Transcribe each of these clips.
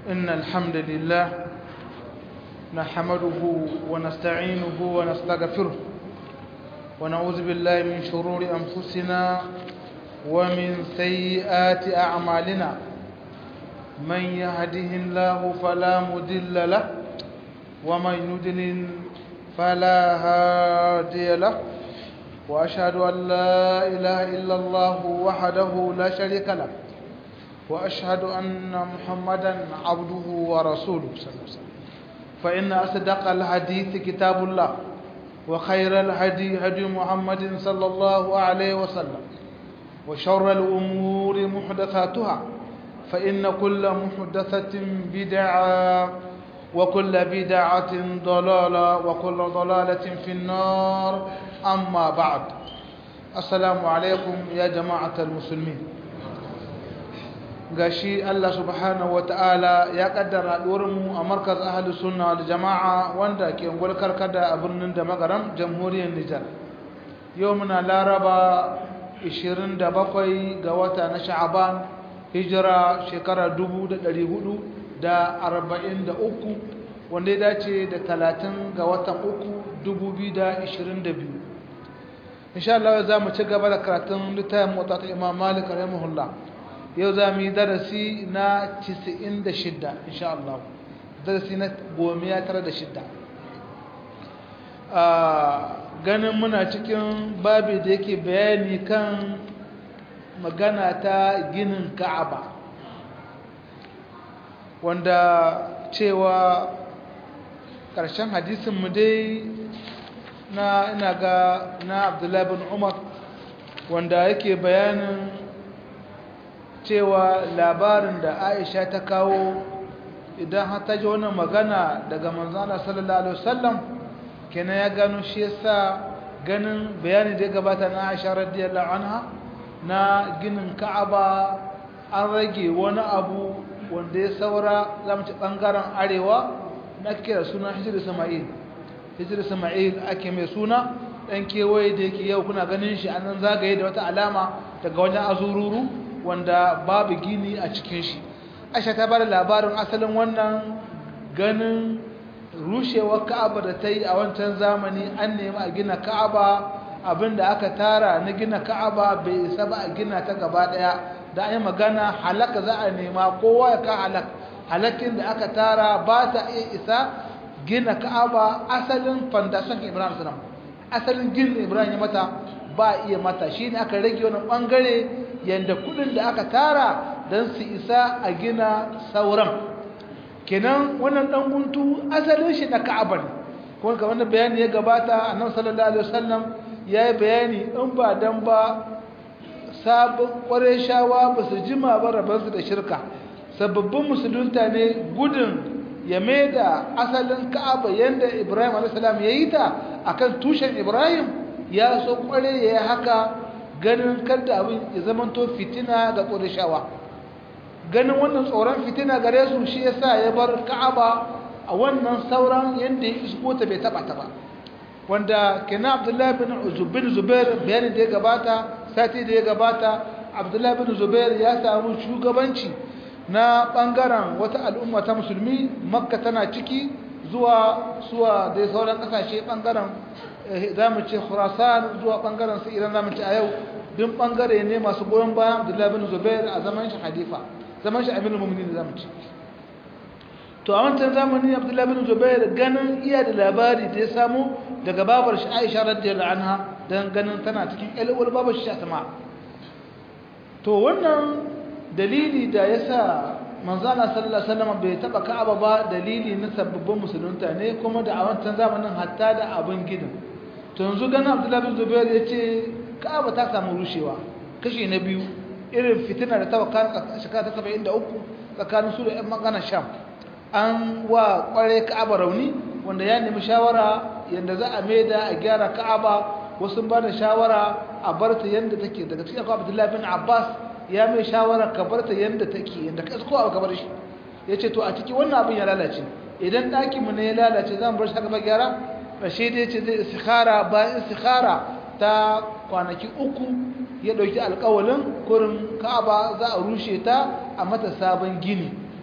إن الحمد لله نحمده ونستعينه ونستغفره ونعوذ بالله من شرور أنفسنا ومن سيئات أعمالنا من يهده الله فلا مضل له ومن يضلل فلا هادي له وأشهد أن لا إله إلا الله وحده لا شريك له وأشهد أن محمدا عبده ورسوله صلى الله عليه وسلم فإن أصدق الحديث كتاب الله وخير الهدي هدي محمد صلى الله عليه وسلم وشر الأمور محدثاتها فإن كل محدثة بدعة وكل بدعة ضلالة وكل ضلالة في النار أما بعد السلام عليكم يا جماعة المسلمين gashi Allah subhanahu wataala ya kaddara mu a markaz ahlus sunna wal jamaa wanda ke ungwal karkada a birnin da magaram jamhuriyar Nijar yau muna laraba 27 ga wata na sha'aban hijira shekara 1443 wanda ya dace da 30 ga watan 3 2022 insha Allah za mu ci gaba da karatun littafin mota ta Imam Malik rahimahullah yau za mu yi darasi na 96 insha Allah darasi na 96 ganin muna cikin babi da yake bayani kan magana ta ginin Ka'aba wanda cewa ƙarshen hadisin mu dai na ina ga na Abdullahi bin Umar wanda yake bayanin cewa labarin da Aisha ta kawo idan har ta ji wannan magana daga manzana sallallahu alaihi wasallam kenan ya gano shi yasa ganin bayani da ya gabata na Aisha radiyallahu anha na ginin Ka'aba an rage wani abu wanda ya saura zamu ci bangaren arewa na kira suna Hijr Isma'il Hijr Isma'il ake mai suna dan kewaye da yake yau kuna ganin shi anan zagaye da wata alama daga wajen azururu wanda babu gini a cikin shi aisha ta bada labarin asalin wannan ganin rushewar ka'aba da ta yi a wancan zamani an nemi a gina ka'aba abinda aka tara na gina ka'aba bai isa ba a gina ta gaba daya da an yi magana halaka za a nema kowa ya ka halak halakin da aka tara ba ta iya isa gina ka'aba asalin fandashin ibrahim salam asalin ginin ibrahim ya mata ba iya mata shine aka rage wani bangare yadda kudin da aka tara don su isa a gina sauran kenan wannan dan guntu asalin shi na ka'aba ne kuma kamar da bayani ya gabata annabi sallallahu alaihi wasallam ya yi bayani in ba dan ba sabon shawa ba su jima ba rabansu da shirka sababbin musulunta ne gudun ya mai da asalin ka'aba yadda ibrahim alaihi salam ya yi ta akan tushen ibrahim ya so kware ya yi haka ganin kada abin ya zamanto fitina ga ƙurishawa ganin wannan tsoron fitina gare su shi yasa ya bar ka'aba a wannan sauran yadda ya isko ta bai taba ta ba wanda kina abdullahi bin zubair bayanin da ya gabata sati da ya gabata abdullahi bin zubair ya samu shugabanci na bangaren wata al'umma ta musulmi makka tana ciki zuwa suwa da sauran kasashe bangaren za mu ce khurasan zuwa bangaren su iran za mu ce a yau duk bangare ne masu goyon bayan abdullahi bin zubair a zaman shi halifa zaman shi aminu mumini da za mu ce to a wancan zamani abdullahi bin zubair ganin iya da labari da ya samu daga babar shi aisha radiyallahu anha don ganin tana cikin ƴalwar babar shi asma to wannan dalili da ya sa manzana sallallahu alaihi wasallam bai taba ka'aba ba dalili na sababbin musulunta ne kuma da a wancan zamanin hatta da abin gidan to yanzu ganin abdullahi bin zubair ya ce ka'aba ta samu rushewa kashi na biyu irin fitina da ta wakana shekara ta saba'in da uku tsakanin su da 'yan magana sham an wa kware ka'aba rauni wanda ya nemi shawara yadda za a maida a gyara ka'aba wasu ba da shawara a bar ta yadda take daga cikin akwai abdullahi bin abbas ya mai shawara ka bar ta yadda take yadda ka ko abu ka bar shi ya ce to a ciki wannan abin ya lalace idan ɗakinmu ne ya lalace za mu bar shi haka ba gyara rashe da ya ce zai istikhara bayan istikhara ta kwanaki uku ya ɗauki alƙawalin kurin ka'aba za a rushe ta a mata sabon gini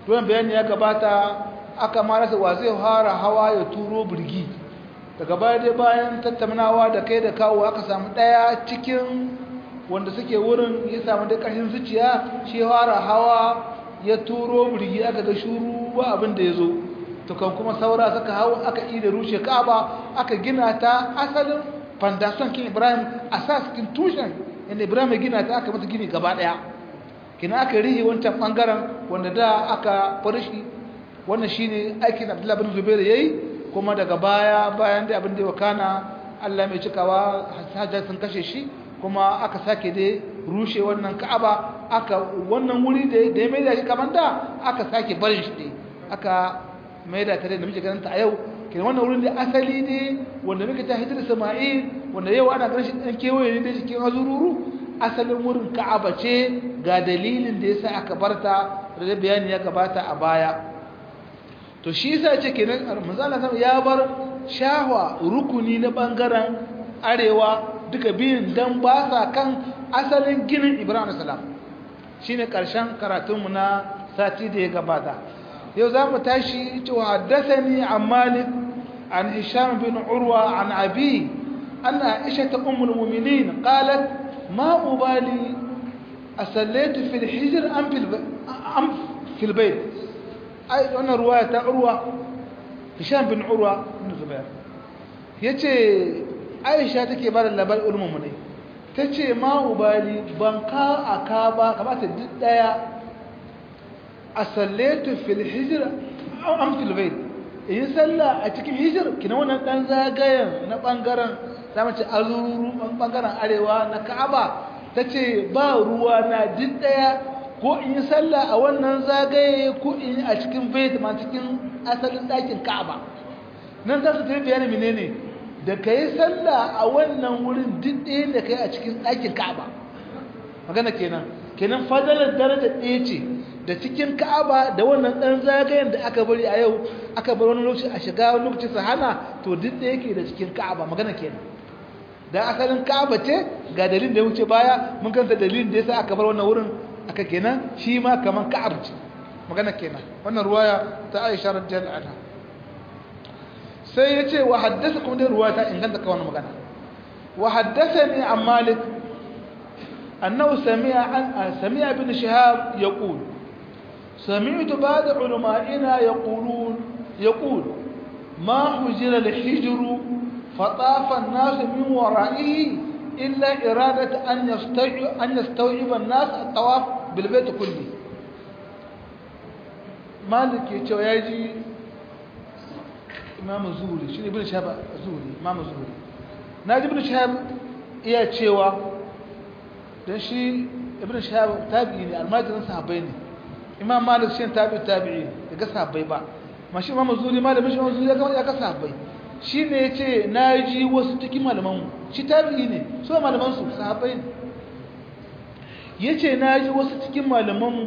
don bayani ya gabata aka marasa wa zai fara hawa ya turo birgi daga baya dai bayan tattaunawa da kai da kawo aka samu ɗaya cikin wanda suke wurin ya samu da ƙarfin zuciya shi fara hawa ya turo birgi aka ga shuru ba abin da ya zo tukan kuma saura suka hau aka ida rushe ka'aba aka gina ta asalin fandation kin ibrahim asas kin tushen inda ibrahim ya gina ta aka mata gini gaba daya kina aka rihi wancan bangaren wanda da aka farshi wannan shine aikin abdullahi bin zubair yayi kuma daga baya bayan da abin da ya kana Allah mai cikawa hajjar sun kashe shi kuma aka sake dai rushe wannan ka'aba aka wannan wuri da ya mai da shi kamar da aka sake barin shi dai aka mai da tare da muke ganin ta a yau kenan wannan wurin da asali ne wanda muke ta hijira Sama'il wanda yau ana ganin shi dan kewaye ne da cikin azururu asalin wurin Ka'aba ce ga dalilin da yasa aka barta da bayani ya gabata a baya to shi yasa ce kenan manzo Allah ya bar shahwa rukuni na bangaren arewa duka biyun dan ba sa kan asalin ginin Ibrahim salam shine karshen karatunmu na sati da ya gabata yau za mu tashi cewa haddasani an malik an hisham bin urwa an abi an aisha ta ummul mu'minin qalat ma ubali asallaitu fil hijr am fil am fil bayt ai wannan ruwaya ta urwa hisham bin urwa bin zubair yace aisha take ba da labarin ulummu ne tace ma ubali ban ka aka ba kamata duk daya asallatu fil hijr am fil bayt in salla a cikin hijr kina wannan dan zagayen na bangaren zamu ce azuru bangaren arewa na Ka'aba tace ba ruwa na duk daya ko in salla a wannan zagaye ko in a cikin bayt ma cikin asalin dakin Ka'aba nan za su tafi bayani menene da kai salla a wannan wurin duk daya da kai a cikin dakin Ka'aba magana kenan kenan fadalar daraja ɗaya ce da cikin ka'aba da wannan ɗan zagayen da aka bari a yau aka bar wani lokaci a shiga wani lokaci su hana to duk da yake da cikin ka'aba magana kenan da asalin ka'aba ce ga dalilin da ya wuce baya mun kanta dalilin da yasa aka bar wannan wurin aka kenan shi ma kaman ka'ab ce magana kenan wannan ruwaya ta Aisha radiyallahu anha sai yace wa haddasa kuma da ruwaya ta inganta ka wannan magana wa haddathani an Malik أنه سمع عن سمع ابن شهاب يقول سمعت بعض علمائنا يقولون يقول ما حجر الحجر فطاف الناس من ورائه إلا إرادة أن يستوعب, أن يستوعب الناس الطواف بالبيت كله مالك يتوياجي إمام الزهري شنو ابن شهاب الزهري إمام الزهري ناجي ابن شهاب إياه تشيوا dan shi ibn shahab tabi'i ne almajirin sahabbai ne imam malik shi tabi'i tabi'i ne ga sahabbai ba mashi imam zuri malamin shi zuri ya ga ya ga sahabbai shi ne yace naji wasu cikin malaman mu shi tabi'i ne so malaman su sahabbai ne yace naji wasu cikin malaman mu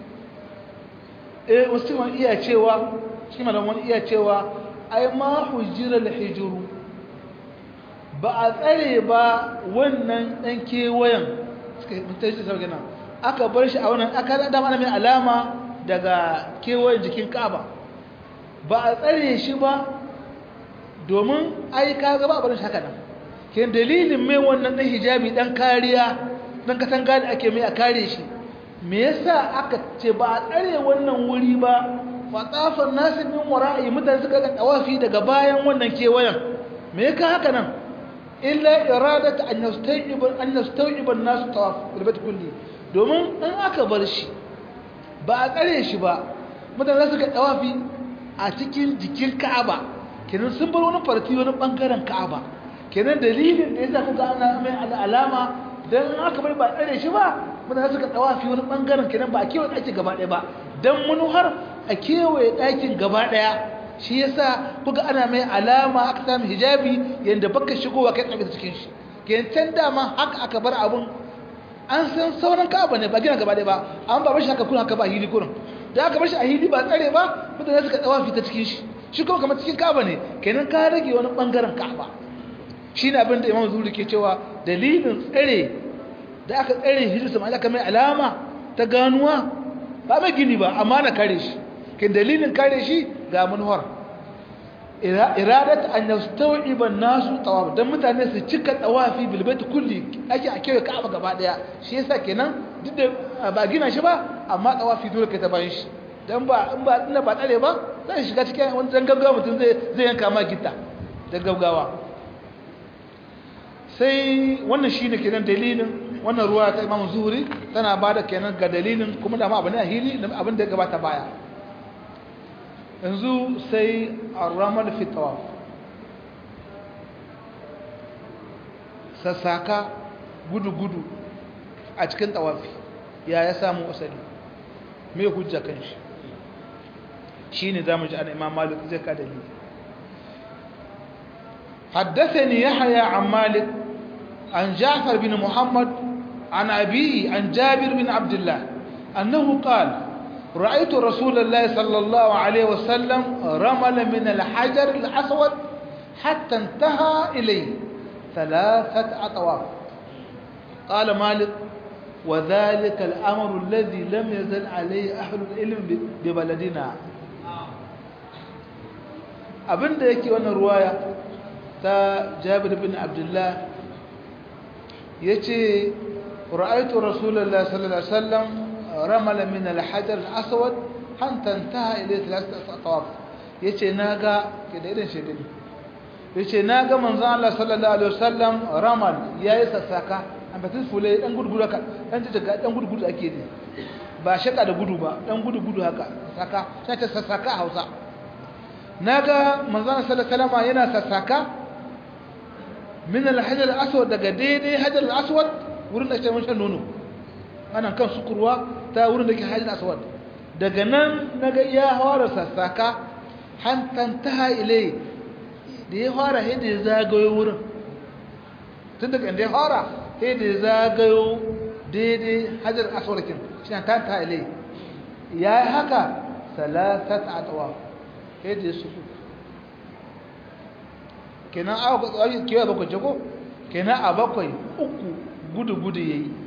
eh wasu cikin iya cewa cikin malaman iya cewa ai ma hujira al-hijru ba a tsare ba wannan dan kewayen suka mutunci sauke nan aka bar shi a wannan aka da mana mai alama daga kewayen jikin Ka'aba ba a tsare shi ba domin ai ka ga ba bar shi haka nan ke dalilin mai wannan dan hijabi dan kariya dan katanga da ake mai a kare shi me yasa aka ce ba a tsare wannan wuri ba fa tsafan nasu min wara'i mutane suka ga tawafi daga bayan wannan kewayen me ka haka nan illa iradata an yastawib an yastawib an-nas tawaf bil bayt kulli domin in aka bar shi ba a tsare shi ba mutane suka tawafi a cikin jikin Ka'aba kenan sun bar wani farti wani bangaren Ka'aba kenan dalilin da yasa kuka ana mai alama dan in aka bar ba a tsare shi ba mutane suka tawafi wani bangaren kenan ba a kewaye ɗakin gaba ɗaya ba dan manuhar a kewaye ɗakin gaba ɗaya shi yasa kuga ana mai alama aka samu hijabi yanda baka shigowa kai tsabe cikin shi kentan dama haka aka bar abun an san sauran ka'aba ne ba gina gaba ɗaya ba an ba bashi haka kuna haka ba hili kurin da aka bashi a hili ba tsare ba mutane suka tsawa fita cikin shi shi kuma kamar cikin ka'aba ne kenan ka rage wani bangaren ka'aba shi ne abin da imam zuri ke cewa dalilin tsare da aka tsare hijir sama aka mai alama ta ganuwa ba mai gini ba amma na kare shi kin dalilin kare shi ga manuwar iradat an yastawiba an-nasu tawaf dan mutane su cika tawafi bil bait kulli ake a kewaye Ka'aba gaba daya shi yasa kenan duk da ba gina shi ba amma tawafi dole kai ta bayan shi dan ba in ba ina ba tsare ba zai shiga cikin wani dan gaggawa mutum zai zai yanka ma gitta da gaggawa sai wannan shine kenan dalilin wannan ruwa ta Imam Zuhri tana bada kenan ga dalilin kuma da ma abin a hili abin da ya gabata baya yanzu sai arramal fi tawaf sassaka gudu-gudu a cikin tawafi ya ya samu asali mai hujja kan shi shi ne za mu ji ana imam malik zai ka dalili حدثني يحيى عن مالك عن جعفر بن محمد عن أبيه عن جابر بن عبد الله أنه قال رأيت رسول الله صلى الله عليه وسلم رمل من الحجر الأسود حتى انتهى إليه ثلاثة أطواف قال مالك وذلك الأمر الذي لم يزل عليه أهل العلم ببلدنا abin da yake wannan ruwaya ta jabir bin abdullah ya ce ra'aitu rasulallah sallallahu alaihi wasallam ramala min al-hajar al-aswad hatta intaha ila thalathati atawaf yace naga ke da irin shedin yace naga manzon Allah sallallahu alaihi wasallam ramal yayi sassaka an batin fule dan gurgudu haka dan daga dan gurgudu ake ne ba shaka da gudu ba dan gudu gudu haka saka sai ta sassaka a Hausa naga manzon sallallahu alaihi wasallam yana sassaka min al-hajar al-aswad daga daidai hajar al-aswad wurin da ke mun shan nono ana kan sukurwa ta wurin da ke hajji aswad daga nan naga ya fara sassaka hantan ta ile da ya fara yadda ya zagayo wurin tun daga inda ya fara yadda ya zagayo daidai hajjar aswad kin shi na ta ta ile ya yi haka salasat a tawa yadda ya suku kenan a kewa bakwai jago kenan a bakwai uku gudu-gudu ya yi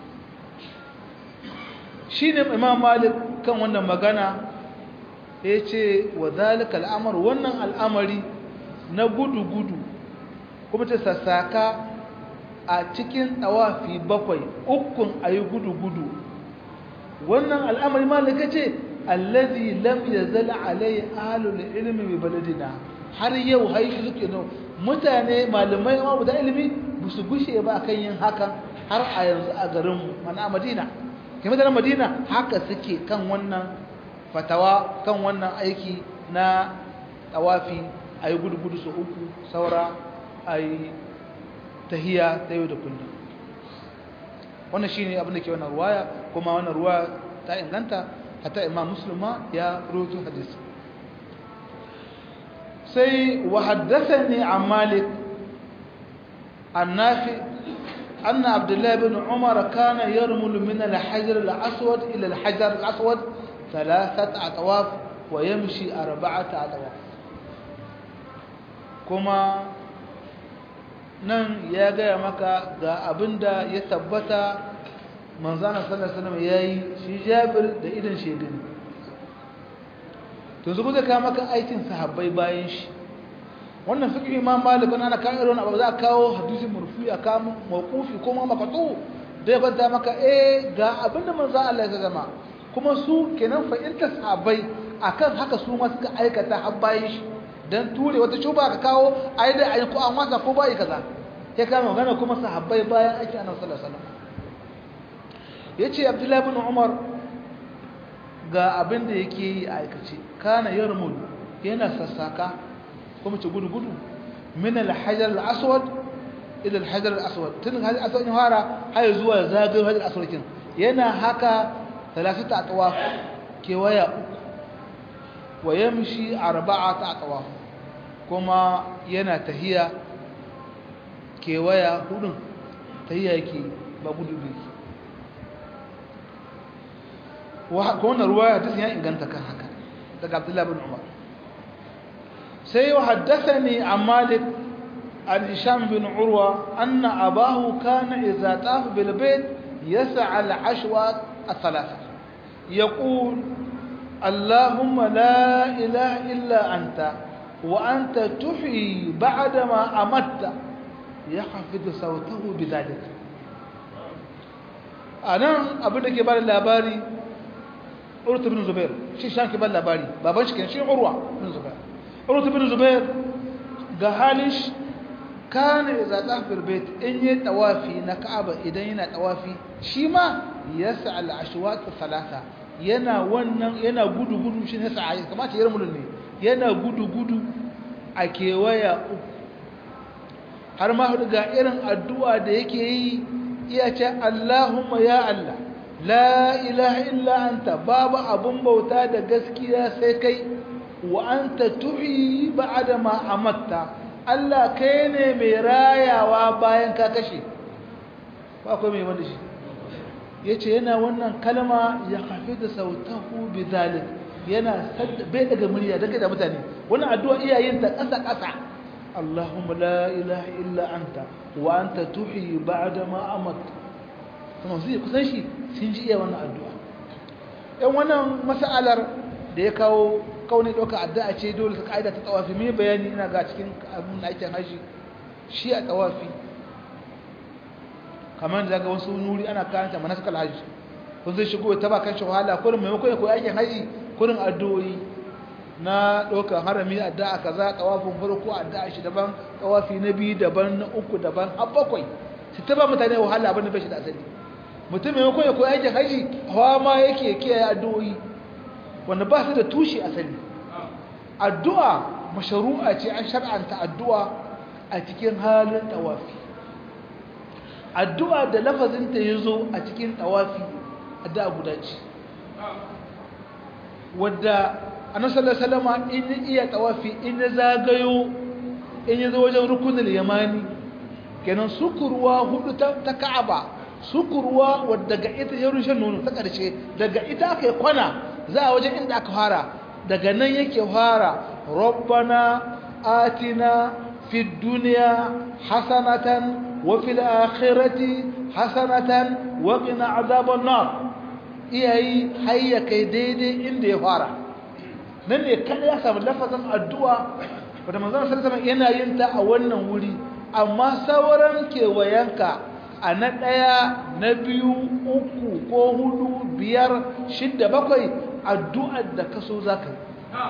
shi ne imam malik kan wannan magana ya ce wa zalika al'amar wannan al'amari na gudu-gudu kuma ta sassaka a cikin tsawafi bakwai ukun a yi gudu-gudu wannan al'amari malika ce allazi lam ya zala alai ahalul ilmi mai baladina har yau haishi suke nau mutane malamai ma da ilimi ba su gushe ba kan yin hakan har a yanzu a garinmu mana madina ke mutanen madina haka suke kan wannan fatawa kan wannan aiki na tawafi a yi gudu-gudu su uku saura a yi tahiya ta yau da kullum wannan shi ne abin da ke wannan ruwaya kuma wannan ruwa ta inganta hata imam musulma ya roto hadisi sai wa haddasa ne a malik annafi أن عبد الله بن عمر كان يرمل من الحجر الأسود إلى الحجر الأسود ثلاثة أطواف ويمشي أربعة أطواف كما nan ya gaya maka ga abin da ya tabbata manzana sallallahu alaihi wasallam yayi shi Jabir da idan shegani to zuwa zai kawo maka aikin sahabbai bayan shi wannan fiqh imam malik ana kan irin abu za a kawo hadisi murfi a kawo mawqufi ko ma maqtu da ya bada maka eh ga abinda manzo Allah ya zama kuma su kenan fa in sahabbai akan haka su ma suka aikata har bayan shi dan ture wata shuba ka kawo ai da ai ko an wasa ko bai kaza sai ka magana kuma sahabbai bayan aiki annabi sallallahu alaihi wasallam yace abdullahi ibn umar ga abinda yake yi a aikace kana yarmul yana sassaka kuma ce gudu-gudu min al-hajar al-aswad ila al-hajar al-aswad tun hajar al-aswad ya fara har zuwa zagayen hajar al-aswad kin yana haka talasita atwaf kewaya uku wa yamshi arba'ata atwaf kuma yana tahiya kewaya hudun tahiya yake ba gudu bi wa wannan ruwaya ta ya inganta kan haka daga Abdullah bin Umar سي وحدثني عن مالك عن هشام بن عروة أن أباه كان إذا طاف بالبيت يسعى العشوة الثلاثة يقول اللهم لا إله إلا أنت وأنت تحيي بعدما أمت يخفض صوته بذلك أنا أبدا كبار الأباري أرت بن زبير شي شان كبار الأباري بابنش كان شي عروة بن زبير أرت بن زبير قهالش كان إذا طاف البيت إن يتوافي نكعب إذا ينا توافي شيما يسعى العشوات الثلاثة yana wannan yana gudu-gudu shi ne sa'ayi kamata ya ramulun ne yana gudu-gudu a kewaya uku har ma hudu ga irin addu'a da yake yi iya ce Allahumma ya Allah la ilaha illa anta babu abun bauta da gaskiya sai kai wa anta tuhi ba'da ma amatta Allah kai ne mai rayawa bayan ka kashe ba akwai mai wanda shi ya ce yana wannan kalma ya hafi da sautahu bi zalik yana bai daga murya daga da mutane wannan addu'a iyayen ta ƙasa ƙasa Allahumma la ilaha illa anta wa anta tuhi ba'da ma amat kuma sai kusan shi sun ji iya wannan addu'a ɗan wannan mas'alar da ya kawo kauni ɗauka addu'a ce dole ta ƙa'ida ta tawafi mai bayani ina ga cikin abin da ake haji shi a tawafi kamar da ga wasu nuri ana karanta manasikal hajji kun zai shigo ta ba kan shi wahala kurin maimakon ya koyi aikin haji kurin addu'o'i na ɗaukar harami addu'a kaza tawafin farko addu'a shi daban tawafi na biyu daban na uku daban har bakwai su ta ba mutane wahala abin da bai shi da asali mutum maimakon ya koyi aikin haji hawa ma yake kiyaye addu'o'i wanda ba su da tushe asali addu'a masharu'a ce an shar'anta addu'a a cikin halin tawafi addu'a da lafazinta ya zo a cikin tawafi addu'a guda ce wadda annasallar salama in iya tawafi in ya zagayo in ya zo wajen rukunin yamani kenan sukurwa hudu ta ka'aba sukurwa wadda ga ita ya rushe nono ta ƙarshe daga ita aka yi kwana za a wajen inda aka fara daga nan yake fara rabbana atina fi duniya hasanatan وفي الآخرة حسنة وقنا عذاب النار iyayi hayya kai daidai inda ya fara nan ne kada ya samu lafazin addu'a wanda manzon sallallahu alaihi yana yin ta a wannan wuri amma sauran kewayenka a na ɗaya na biyu uku ko hudu biyar shidda bakwai addu'ar da kaso za ka yi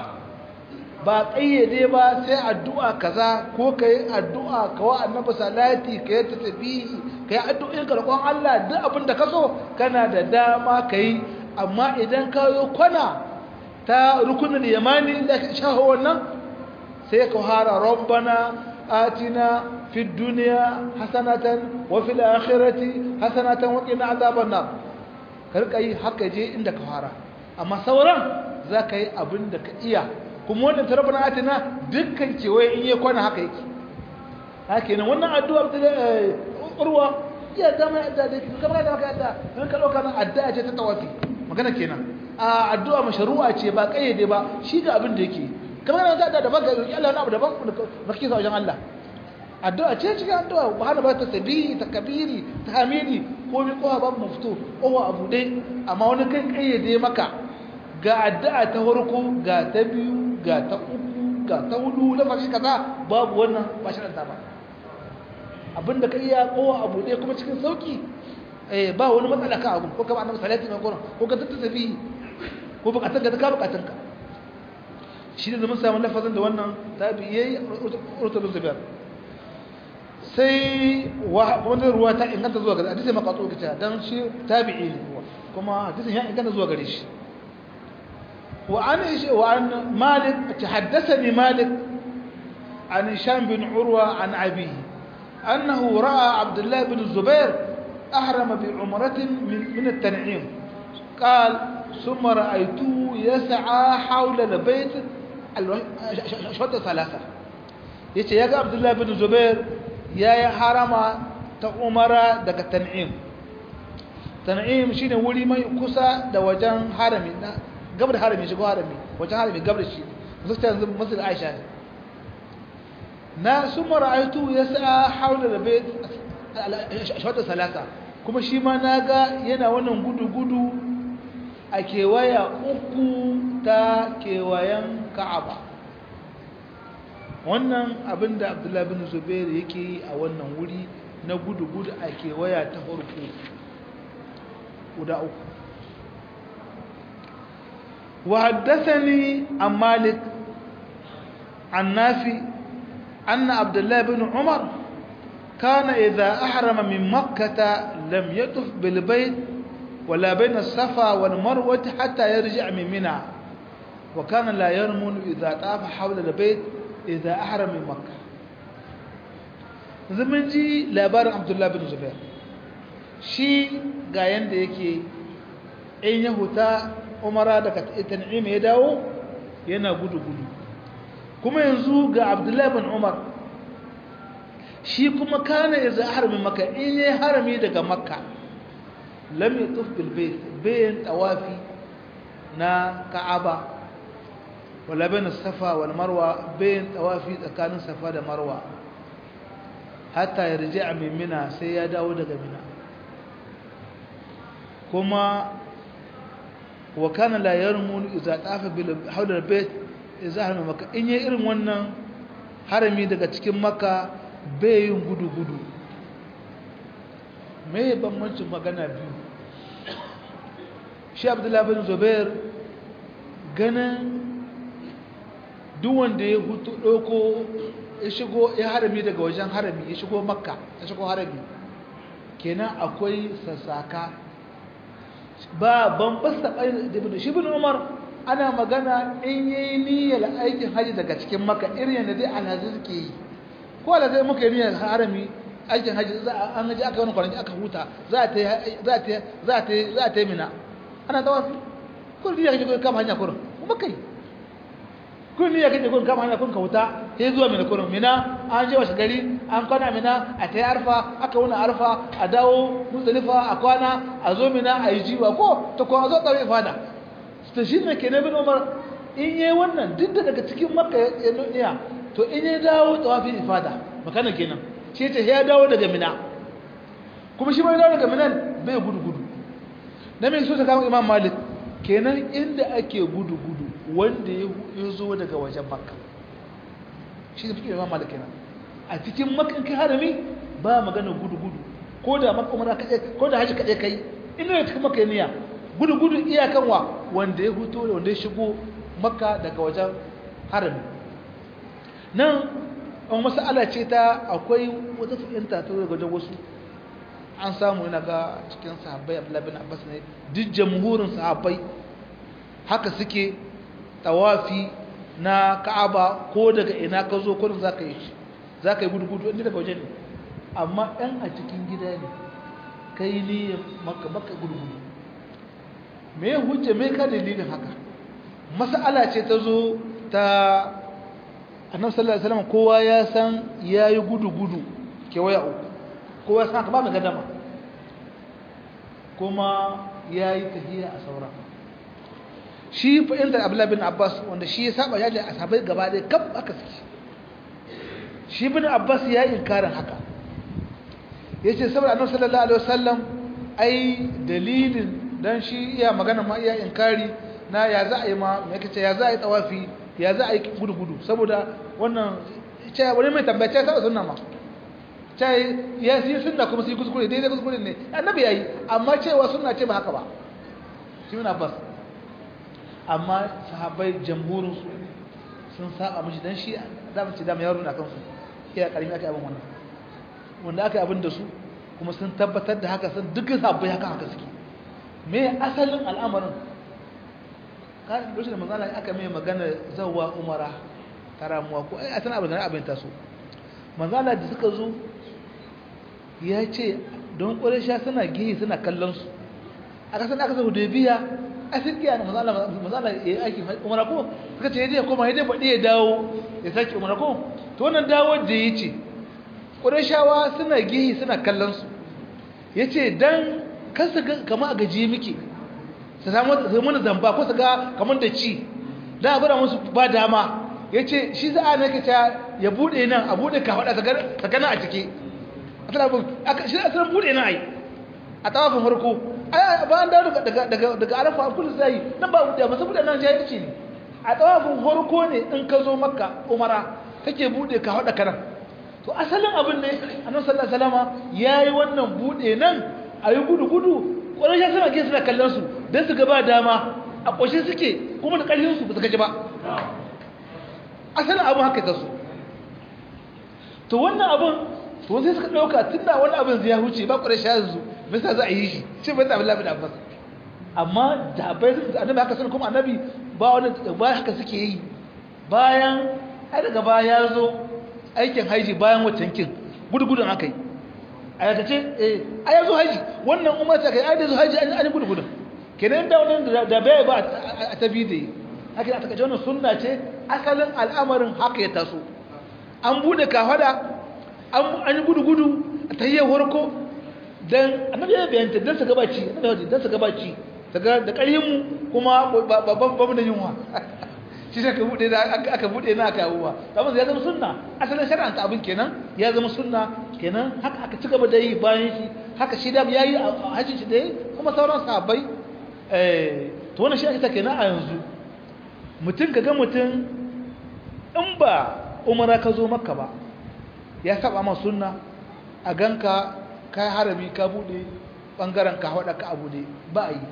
ba ƙayyade ba sai addu'a kaza ko ka yi addu'a ka wa annabi salati ka yi tattabihi ka yi addu'in karkon Allah duk abin da ka so kana da dama ka yi amma idan ka yi kwana ta rukunin yamani da ka shaho wannan sai ka hara rabbana atina fi duniya hasanatan wa fil akhirati hasanatan wa qina azaban nar ka rika yi haka je inda ka fara amma sauran za ka yi abin da ka iya kuma wannan tarabana atina dukkan kewaye in yi kwana haka yake haka yana wannan addu'a ta urwa iya ta mai addu'a da yake kamar da maka addu'a don ka ɗauka nan addu'a ce ta tawafi magana kenan a addu'a masharu'a ce ba kayyade ba shi ga abin da yake kamar da addu'a da baka roki Allah wani abu daban ba kike sa wajen Allah addu'a ce cikin addu'a ba hana ba ta sabihi ta kabiri ta hamidi ko mi kowa babu mafito kowa abu dai amma wani kan kayyade maka ga addu'a ta farko ga ta biyu ga ta uku ga ta hudu lafashi kaza babu wannan ba shi ba abinda ka iya kowa abu ɗaya kuma cikin sauki eh ba wani matsala ka abu ko kama annabi salati mai gurin ko ka tattata tafi ko bukatun ka ka bukatun ka shi ne mun samu lafazin da wannan tabi yayi urtul zubair sai wani ruwa ta inganta zuwa gare hadisi makatsu kita dan shi tabi'i ne kuma hadisin ya inganta zuwa gare shi وعن وعن مالك تحدثني مالك عن هشام بن عروة عن أبيه أنه رأى عبد الله بن الزبير أحرم بعمرة من, من التنعيم قال ثم رأيته يسعى حول البيت شوط ثلاثة yace ya ga Abdullah bin Zubair yayi harama ta Umara daga Tan'im Tan'im shine wuri mai kusa da wajen harami gabar harami shigo harami wajen harami gabar shi musu ta yanzu masjid Aisha ne na summa ra'aytu yas'a hawla al-bayt shawata salasa kuma shi ma naga yana wannan gudu gudu a kewaya uku ta kewayen ka'aba wannan abin da abdullahi bin zubairu yake yi a wannan wuri na gudu-gudu a kewaya ta farko guda uku وحدثني عن مالك عن نافي أن عبد الله بن عمر كان إذا أحرم من مكة لم يطف بالبيت ولا بين الصفا والمروة حتى يرجع من منى وكان لا يرمل إذا طاف حول البيت إذا أحرم من مكة zaman ji labarin abdullahi bin zubair shi ga yanda yake in ya huta umara daga tan'im ya dawo yana gudu-gudu kuma yanzu ga abdullahi bin umar shi kuma kana ya za harami maka in ya harami daga makka lam ya tuf bilbayt bayan tawafi na ka'aba wala bayan safa wal marwa bayan tawafi tsakanin safa da marwa hatta ya rija min mina sai ya dawo daga mina kuma wa kana la yarmun idza tafa bil hawla al bayt idza harama maka in yi irin wannan harami daga cikin makka bai yin gudu gudu me bambancin magana biyu shi abdullahi bin zubair ganin duk wanda ya hutu ɗauko ya shigo ya harami daga wajen harami ya shigo makka ya shigo harami kenan akwai sassaka ba ban fasta da shi bin umar ana magana in yi niyyar aikin haji daga cikin makka irin yadda dai alhazi suke yi ko alhazi muka yi niyyar harami aikin haji an haji aka wani kwanaki aka huta za a ta yi mina ana tawafi kun niyyar kaje kama hanya kurin kuma kai kun niyyar kaje kun kama hanya kun ka huta sai zuwa mina kurin mina an je wasu gari an kwana mina a ta yi arfa aka wuna arfa a dawo muzdalifa a kwana a zo mina a yi jiwa ko ta kuma zo tsaro ifada ta shi ne ke na bin umar in yi wannan duk da daga cikin makka ya nuniya to in yi dawo tawafin ifada makana kenan shi ce ya dawo daga mina kuma shi bai dawo daga minan bai gudu gudu na mai so ta kama imam malik kenan inda ake gudu gudu wanda ya zo daga wajen makka shi da fikin imam malik kenan a cikin makan kai harami ba magana gudu gudu ko da makka umara kaɗai ko da haji kaɗai kai ina da cikin makka niyya gudu gudu iyakan wa wanda ya huto da wanda ya shigo makka daga wajen harami nan an masala ce ta akwai wata fahimta ta daga wajen wasu an samu yana ga cikin sahabbai abdullahi bin abbas ne duk jamhurin sahabbai haka suke tawafi na ka'aba ko daga ina ka zo kurin za ka yi shi za ka yi gudu-gudu inda daga waje ne amma ɗan a cikin gida ne ka yi niyyar maka maka gudu-gudu me hujja me ka dalilin haka mas'ala ce ta zo ta annabi sallallahu alaihi wasallam kowa ya san yayi gudu-gudu kewaya uku kowa san ka ba mu gadama kuma yayi tahiya a sauran shi fa'inda Abdullah bin Abbas wanda shi ya saba yaji a sabai gaba ɗaya kaf aka saki shi bin Abbas ya yi inkarin haka yace saboda annabi sallallahu alaihi wasallam ai dalilin dan shi iya magana ma iya inkari na ya za a yi ma me kace ya za a yi tawafi ya za a yi gudu gudu saboda wannan ce wani mai tambaya ce saboda sunna ma ce ya yi sunna kuma sai kuskure daidai kuskure ne annabi yayi amma cewa sunna ce ba haka ba shi bin Abbas amma sahabbai jamhurin su sun saba mishi dan shi da mu ci da yaro na kansu iya karimi aka abin wannan wanda aka abin da su kuma sun tabbatar da haka sun dukkan sahabbai haka haka suke me asalin al'amarin kan lokacin da manzala aka mai magana zawwa umara karamuwa ko ai a tana abin da abin taso manzala da suka zo ya ce don ƙwarisha suna gihi suna kallon su aka san aka sa biya. a sirkiya na mazala ya yi aiki umara ko suka ce ya koma ya baɗi ya dawo ya sake umara ko to wannan dawo da ya ce ƙurashawa suna gihi suna kallon su ya ce don kasa kama a gaji muke su samu mana zamba ko su ga kamar da ci don a gwada musu ba dama ya ce shi za a nake ta ya buɗe nan a buɗe ka faɗa sakana a ciki a tana bin shi a tsarin buɗe nan a yi a tawafin farko ba an dawo daga daga daga arafa an kullu sai nan ba buɗe ba saboda nan jahilci ne a tsawafin farko ne in ka zo makka umara kake buɗe ka haɗa kanan to asalin abin ne annabi sallallahu alaihi wasallam yayi wannan buɗe nan ayi gudu gudu ƙwarai ya sama ke suna kallon su don su gaba dama a ƙoshe suke kuma da ƙarfin su ba su gaji ba asalin abin haka ta su to wannan abin to sai suka ɗauka tun da wani abin zai huce ba ƙwarai sha yanzu mista za a yi shi shi ba zaɓi lafi da abbas amma da bai su annabi haka sun kuma annabi ba wani ba haka suke yi bayan ai daga baya ya zo aikin haiji bayan waccan kin gudugudun aka yi a yakace eh a yazo haji wannan umar ta kai ai da zo haji an yi gudugudun kenan da wannan da bai ba a tabi da haka a takace wannan sunna ce asalin al'amarin haka ya taso an bude kafada an yi gudu-gudu a tayyar warko don annabi ya bayanta don su gabaci don su gabaci daga da ƙarhinmu kuma babu da yunwa shi aka bude da aka bude na aka yawo ba amma ya zama sunna asalin shari'anta abin kenan ya zama sunna kenan haka aka ci gaba da yi bayan shi haka shi da yayi a hajjin shi da yi kuma sauran sahabbai eh to wannan shi ake ta kenan a yanzu mutum kaga mutum in ba umara ka zo makka ba ya saba ma sunna a ganka kai harami ka bude bangaren ka hada ka abude ba a yi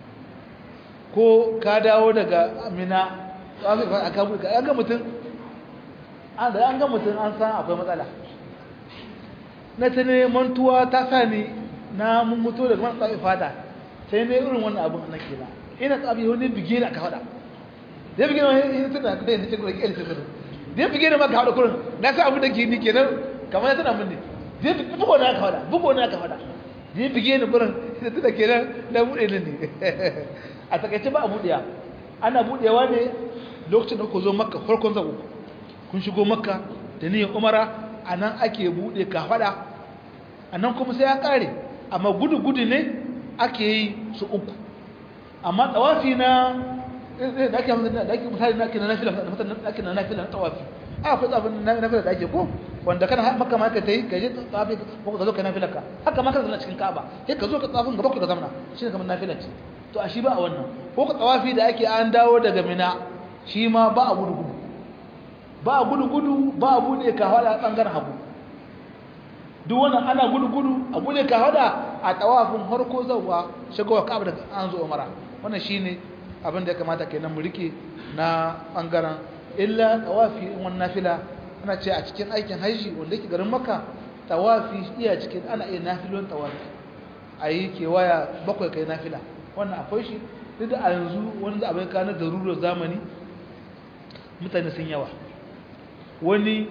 ko ka dawo daga amina aka bude an ga mutum an da an ga mutum an san akwai matsala na ta ne mantuwa ta sa ni na mun mutu daga man tsafi fata sai ne irin wannan abin na kira ina tsafi wani bige da aka faɗa da bige wani yin tuna da yin cikin rake da da bige da maka haɗa kurin na sa abin da ke ni kenan kamar ya tana mun ne da bugo na aka faɗa bugo na aka faɗa da bige ni kurin da tuna kenan na buɗe ni ne a takaice ba a buɗewa ana buɗewa ne lokacin da ku zo makka farkon zago kun shigo makka da niyyar umara a nan ake buɗe kafaɗa a nan kuma sai ya ƙare amma gudu-gudu ne ake yi su uku amma tsawafi na da ake misali na ake na nafila da ake na nafila na tsawafi a akwai tsawafin na nafila da ake ko wanda kana maka ma ka ta yi ka je tsawafi ko ka zo ka nafila ka haka ma ka zama cikin ka'aba sai ka zo ka tsawafin gaba ka zamana shi ne kamar nafila ce to a shi ba a wannan ko ka tsawafi da ake an dawo daga mina shi ma ba a gudu-gudu ba a gudu-gudu ba a buɗe ka hada ɓangaren hagu duk wannan ana gudu-gudu a buɗe ka hada a tawafin harko zauwa shigowa ka'ab da an zo umara wannan shine abin da ya kamata kenan mu rike na ɓangaren illa tawafi in wannan nafila ana ce a cikin aikin haishi wanda yake garin maka tawafi iya cikin ana iya nafilon tawafi a yi kewaya bakwai kai nafila wannan akwai shi duk da a yanzu wani da abin kanar da rurar zamani mutane sun yawa wani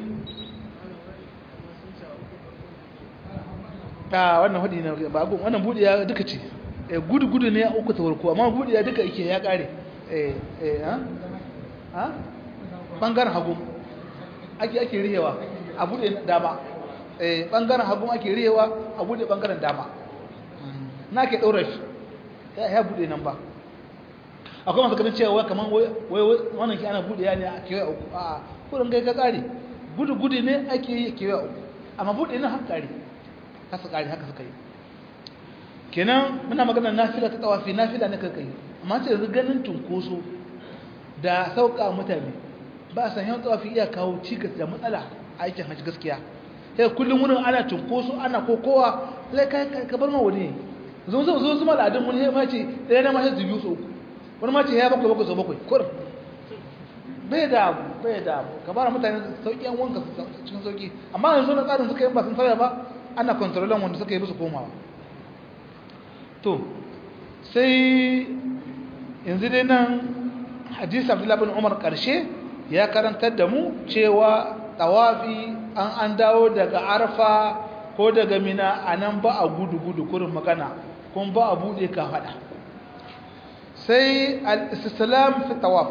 a wannan hudu ne ba gun wannan buɗe ya duka ce gudu gudu ne ya uku ta warko amma buɗe ya duka yake ya ƙare eh eh ha ha bangaren hagu ake ake rihewa a buɗe dama eh bangaren hagu ake rihewa a buɗe bangaren dama na ke ɗaura shi ya buɗe nan ba akwai masu ganin cewa kamar wai wannan ki ana buɗe ya ne a kewaye uku a kudin gai ka kare gudu gudu ne ake yi kewa uku amma buɗe nan haka kare haka kare haka suka yi kenan muna magana nafila ta tawafi nafila ne kai amma sai yanzu ganin tunkoso da sauka mutane ba san yawan tawafi iya kawo cikas da matsala a aikin hajji gaskiya sai kullum wurin ana tunkoso ana kokowa sai kai ka bar ma wani zo zo zo zuma al'adun wani ya mace ɗaya na mace zubiyu su uku wani mace ya bakwai bakwai sau bakwai kur bai da bai da ka bara mutane sauki yan wanka cikin sauki amma yanzu na tsarin suka yi ba sun sauya ba ana kontrolan wanda suka yi musu komawa to sai yanzu dai nan hadisi abdullahi bin umar karshe ya karantar da mu cewa tawafi an an dawo daga arfa ko daga mina a nan ba a gudu gudu kurin magana kuma ba a buɗe ka faɗa sai al-istislam fi tawaf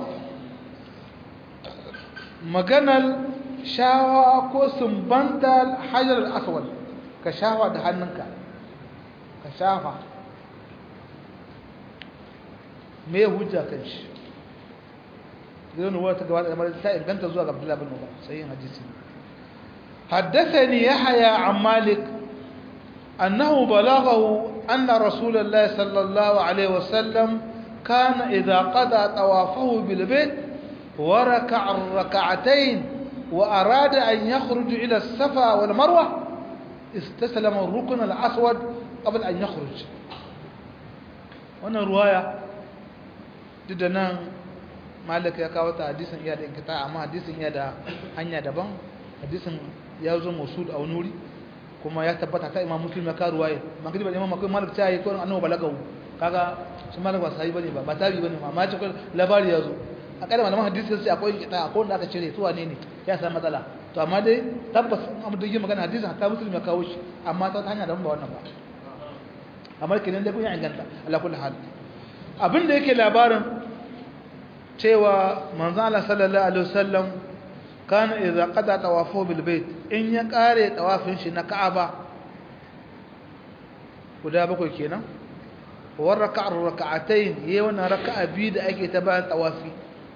maganar shawa ko sumbanta hajar al-aswad ka shafa da hannunka ka shafa me hujja kan shi gidan ruwa ta gaba da mara ta inganta zuwa ga Abdullah bin Umar sai hadisi حدثني يحيى عن مالك أنه بلغه أن رسول الله صلى الله عليه وسلم كان إذا قضى طوافه بالبيت وركع الركعتين وأراد أن يخرج إلى الصفا والمروة استسلم الركن الأسود قبل أن يخرج wannan ruwaya duk da nan malik ya kawo ta hadisin iya da inkita amma hadisin iya da hanya daban hadisin ya zo musul a wani wuri kuma ya tabbata ta imam muslim ya kawo ruwaya man kadi ba imam akwai malik ta yi ko annabi balagawu kaga shi malik ba sai bane ba ba tabi bane amma ce labari ya zo a kada malaman hadisi sai akwai inkita akwai wanda aka cire su wane ne ya samu matsala to amma dai tabbas amma da yake magana hadisin ta muslim ya kawo shi amma ta hanya daban ba wannan ba amma kenan da kun ya inganta ala kulli hal abin da yake labarin cewa manzo Allah sallallahu alaihi wasallam kana idza qada tawafu bil bait in ya kare tawafin shi na Ka'aba guda bakwai kenan wa raka'a raka'atayn yayi wannan raka'a biyu da ake ta bayan tawafi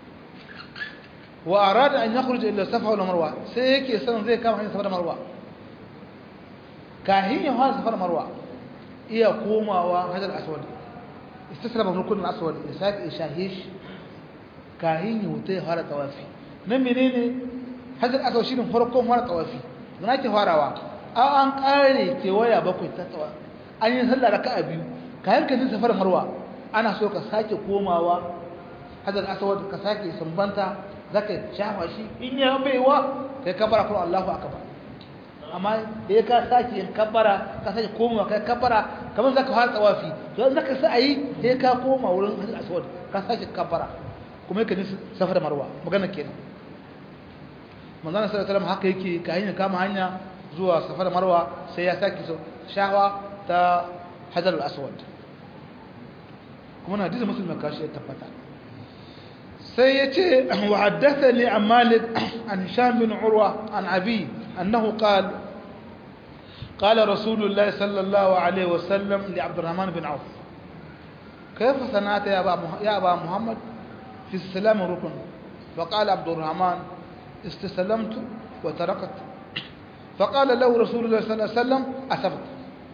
wa arada an yakhruja ila safa wal marwa sai yake son zai kama hanyar safa da marwa kahin ya fara safa da marwa iya komawa hajar aswad istaslama rukun aswad ya sake shahish kahin ya wuta ya fara tawafi nan menene hajar aswad shine farkon fara tawafi dan ake farawa an an kare kewaya bakwai ta tawa an yi sallah raka'a biyu kayan ka safar marwa ana so ka sake komawa hajar aswad ka sake sumbanta zaka shafa shi in ya baiwa kai kabara kuma Allahu akbar amma da ka sake yin kabbara ka sake komawa kai kabbara kamar zaka fara tsawafi to zaka sa ayi sai ka koma wurin hajjal aswad ka sake kabbara kuma yake nisu safar marwa magana kenan manzon sallallahu alaihi wasallam haka yake ka hanya kama hanya zuwa safar marwa sai ya sake shawa ta hajjal aswad kuma na hadisi muslim kashi ya tabbata sai ya ce wa haddathani an malik an hisham bin urwa an abi annahu qala قال رسول الله صلى الله عليه وسلم لعبد الرحمن بن عوف كيف صنعت يا أبا, يا أبا محمد في السلام ركن فقال عبد الرحمن استسلمت وتركت فقال له رسول الله صلى الله عليه وسلم أسبت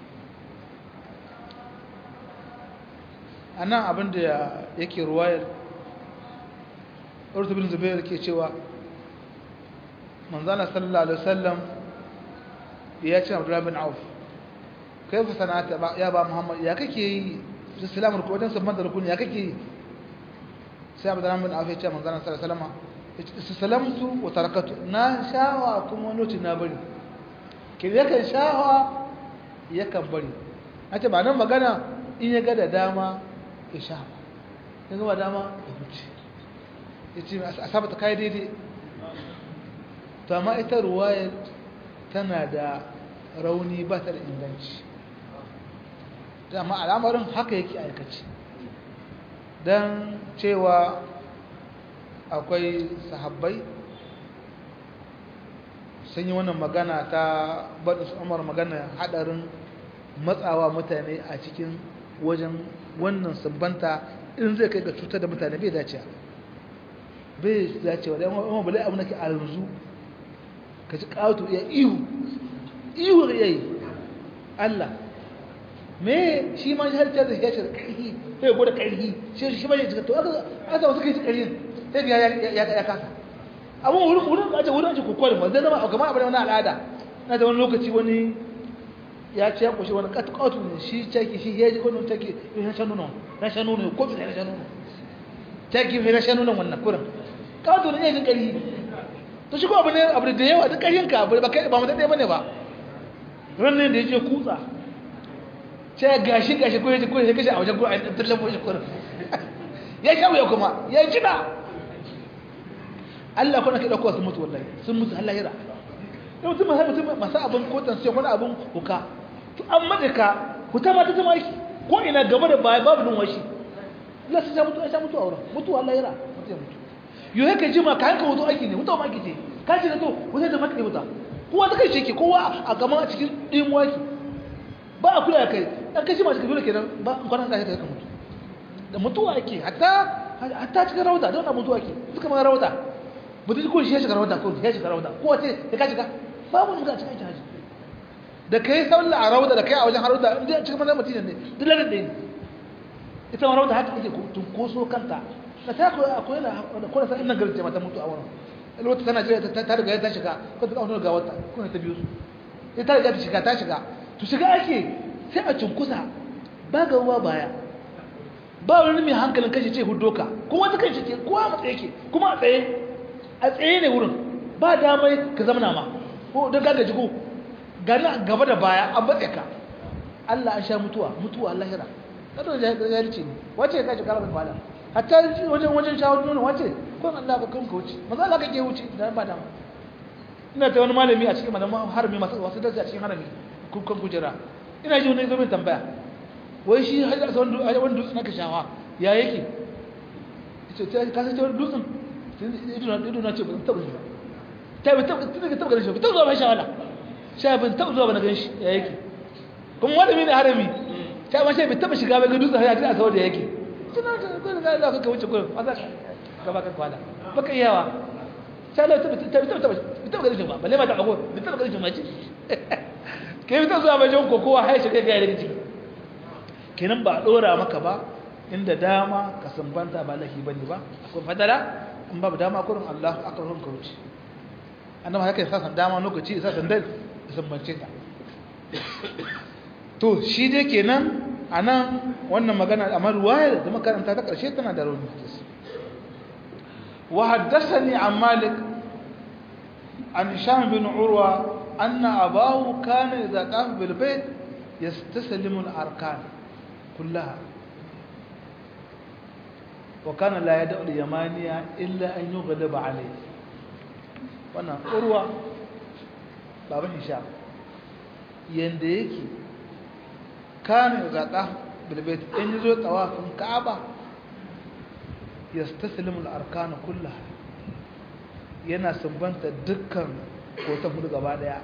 أنا أبن يكي رواية أرث بن زبير كي شوى من ظن صلى الله عليه وسلم ya ce abdullahi bin auf kai fa sana'ata ya ba muhammad ya kake yi islamu ko wajen sabban da rukuni ya kake yi sai abdullahi bin auf ya ce manzon sallallahu alaihi wasallam istalamtu wa tarakatu na shawa kuma wani na bari ke yakan shawa yakan bari nace ba nan magana in ya ga da dama ya sha in ga dama ya huce yace asabata kai daidai to amma ita ruwayar tana da rauni ba ta da inganci amma al'amarin haka yake aikaci don cewa akwai sahabbai sun yi wannan magana ta baɗin su umar magana haɗarin matsawa mutane a cikin wajen wannan sabbanta in zai kai ga cutar da mutane bai dacewa bai dacewa da yamma bale abu nake a yanzu ka ci ƙato ya ihu ihu ya yi Allah me shi ma har ta da ya ce ƙarfi sai gwada ƙarfi shi shi ba ya cika to aka aka wasu kai ƙarfi sai ga ya ya kasa amma wurin wurin a ce wurin ce kokori ma zai zama a kamar abin wani al'ada na da wani lokaci wani ya ce ya kushe wani ƙatu ƙatu ne shi caki shi ya ji wani take ya shan nuna na shan nuna ko bi na shan nuna caki ya shan nuna wannan kurin ƙatu ne ya ji ƙarfi to shi ko abu ne abu da yawa duk ƙaryanka abu ba kai ba mutum ɗaya bane ba ranar da ya je kutsa ce gashi gashi ko yaji ko ya kashe a wajen ko a tattalin ko shi kurin ya sha wuya kuma ya ji da Allah kuna kai dauko su mutu wallahi sun mutu Allah yira yau mutum har mutum masu abin kotan sai wani abin huka to an madaka huta ma ta zama aiki ko ina gaba da baya babu nun washi Allah sai ya mutu ya mutu a wurin mutu Allah yira mutu ya mutu yau yake jima ka hanka wuto aiki ne wuta ma aiki ce ka ce to wuta da maka wuta kowa ta kai shi ke kowa a gama a cikin ɗimuwa ke ba a kula kai ɗan kai jima cikin dole kenan ba in kwanan ɗaya ka mutu da mutuwa ake hatta hatta cikin rawata don na mutuwa ake suka ma rawata mutu ko shi ya shiga rawata ko ya shiga rawata ko wace ya ka shiga babu shiga cikin haji da kai sallah a rauda da kai a wajen harauda inda cikin mazan madina ne duk lalar ɗaya ne ita ma rauda haka ake tunkoso kanta da ta koyi akwai da kuma sa innan garin jama'a ta mutu a wurin wata tana jira ta riga ta shiga ko ta kawo ga wata kuma ta biyu su sai ta riga ta shiga ta shiga to shiga ake sai a cunkusa ba ga ruwa baya ba wani mai hankalin kashi ce hudoka kuma wata kashi ce kowa a tsaye ke kuma a tsaye a tsaye ne wurin ba damai ka zama ma ko don gagaji ko gani gaba da baya an batse ka Allah an sha mutuwa mutuwa lahira kada da jahilci ne wace ya kashi karamin bala hatta wajen wajen shawo nuna wace kun Allah ba kan ka wuce maza Allah kake wuce da ba dama ina ta wani malami a cikin malaman harami masu wasu darsi a cikin harami kun kujera ina ji wani zo min tambaya wai shi har da wani dutsen aka shawa ya yake ita ka san wani dutsen ido na ce ba taɓa shi ba ta bi taɓa taɓa ganin shi ba taɓa zuwa mai shawala sha bin taɓa zuwa ba na gan shi ya yake kuma wani mini harami ta ma shi bai taɓa shiga bai ga dutsen ya a kawar da yake tuna da gudun da za ka wuce gudun a za ka ba ka kwada baka iyawa sha lau taɓa taɓa ganin shi ba balle ma ta ago bai taɓa ganin shi ma ce ke yi ta zuwa bajan kokowa haishe kai ga yadda ciki kenan ba a ɗora maka ba inda dama ka sambanta ba lahi bane ba akwai fadala in babu dama kurin Allah aka ruhun ka wuce annaba haka yasa san dama lokaci yasa san dai sambance ka to shi dai kenan anan wannan magana amma ruwaya da makaranta ta karshe tana da rauni wa haddathani an malik an hisham bin urwa anna abahu kana idza qama bil bayt yastaslimu al arkan كلها وكان لا يدع اليمانية إلا أن يغلب عليه وانا أروى بابا هشام ينديكي كان إذا قام بالبيت إن يزوي طواف الكعبة يستسلم الأركان كلها yana sumbanta dukkan kotan hudu gaba daya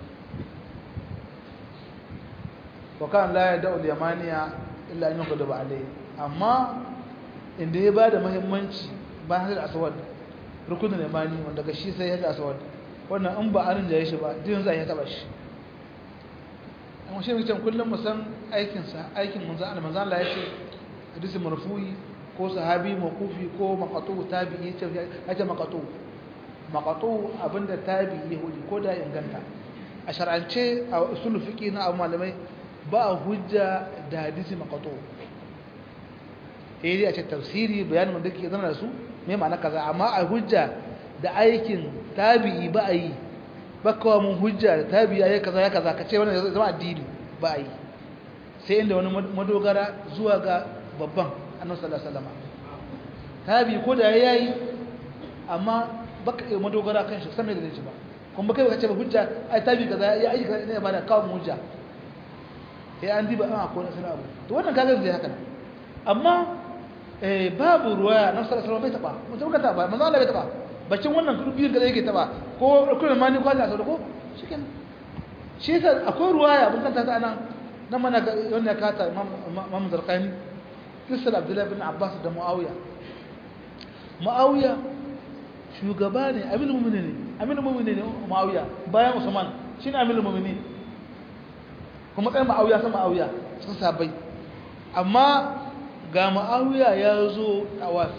wa kan la ya da'ul yamaniya illa an yuqadu alayhi amma inda ya bada muhimmanci ba hadal aswad rukunin yamani wanda ga shi sai hadal aswad wannan in ba arin jaye shi ba din zai ya taba shi amma shi mutum kullum mu san aikin sa aikin manzo Allah manzo Allah yace hadisi marfu'i ko sahabi mawqufi ko maqatu tabi'i yace yace maqatu maqatu abinda tabi'i hudi ko da inganta a shar'ance a usul fiqi na abu malamai ba hujja da hadisi maqatu eh a ce tafsiri bayanin wanda ke zama da su me ma'ana kaza amma a hujja da aikin tabi'i ba a yi ba kawo mun hujja da tabi'i ya kaza ya kaza ka ce wannan zama addini ba a yi sai inda wani madogara zuwa ga babban annabi sallallahu alaihi wasallam tabi'i ko da yayi amma baka yi madogara kan shi san me da shi ba kuma kai ka ce ba hujja ai tabi'i kaza ya aiki kaza ne ba da kawo mun hujja sai an diba an akwai nasarar abu to wannan kaga zai haka amma babu ruwaya na sallallahu alaihi wasallam bai taba mutum ka taba manzo Allah bai taba bacin wannan biyun da yake taba ko kullum mani ko Allah ko shikenan shi yasa akwai ruwaya mun kanta ta anan nan mana wannan ya kata Imam Zarqani kisal Abdullah bin Abbas da Muawiya Muawiya shugaba ne aminu mu'mini ne aminu mu'mini ne Muawiya bayan Usman shine aminu mu'mini kuma tsayin Muawiya san Muawiya sun sabai amma ga ma'awiya ya zo tawafi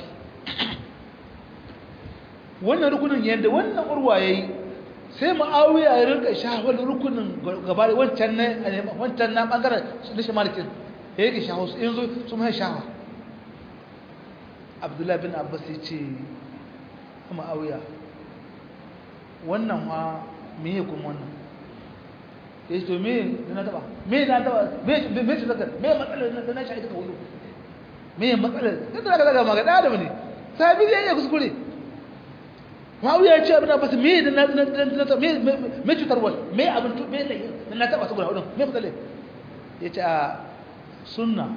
wannan rukunin yadda wannan urwa ya yi sai ma'awiya ya rinka shahawar rukunin gaba wancan na wancan na ɓangaren na shamalikin ya yake shahawa su yanzu su mai shahawa abdullahi bin abbas ya ce ma'awiya wannan ma me kuma wannan ya ce to me da na taba me da na taba me ce zaka me matsalar da na shahi duka wulu me matsalar da zaka zaka magana da ne sabi zai iya kuskure Muawiya ya ce abin da basu me da na na me me cutar wal me abin to me da na taba su guda hudun me matsalar ya ce a sunna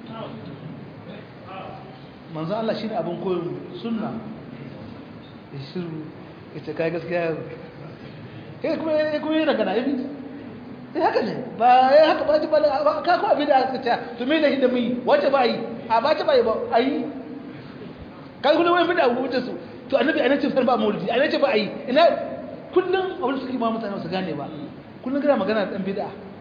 manzo Allah shine abin koyon sunna ya shiru ya ce kai gaskiya kai kuma kuma yana kana yi sai haka ne ba ya haka ba ba ka ko abin da aka ta to me ne da mu wace ba yi a ba ta ba yi ba ayi kai kullum wani bid'a wuce su to annabi ana ce ba maulidi ana ce ba ayi ina kullum abin suke ma mutane su gane ba kullum kana magana da dan bid'a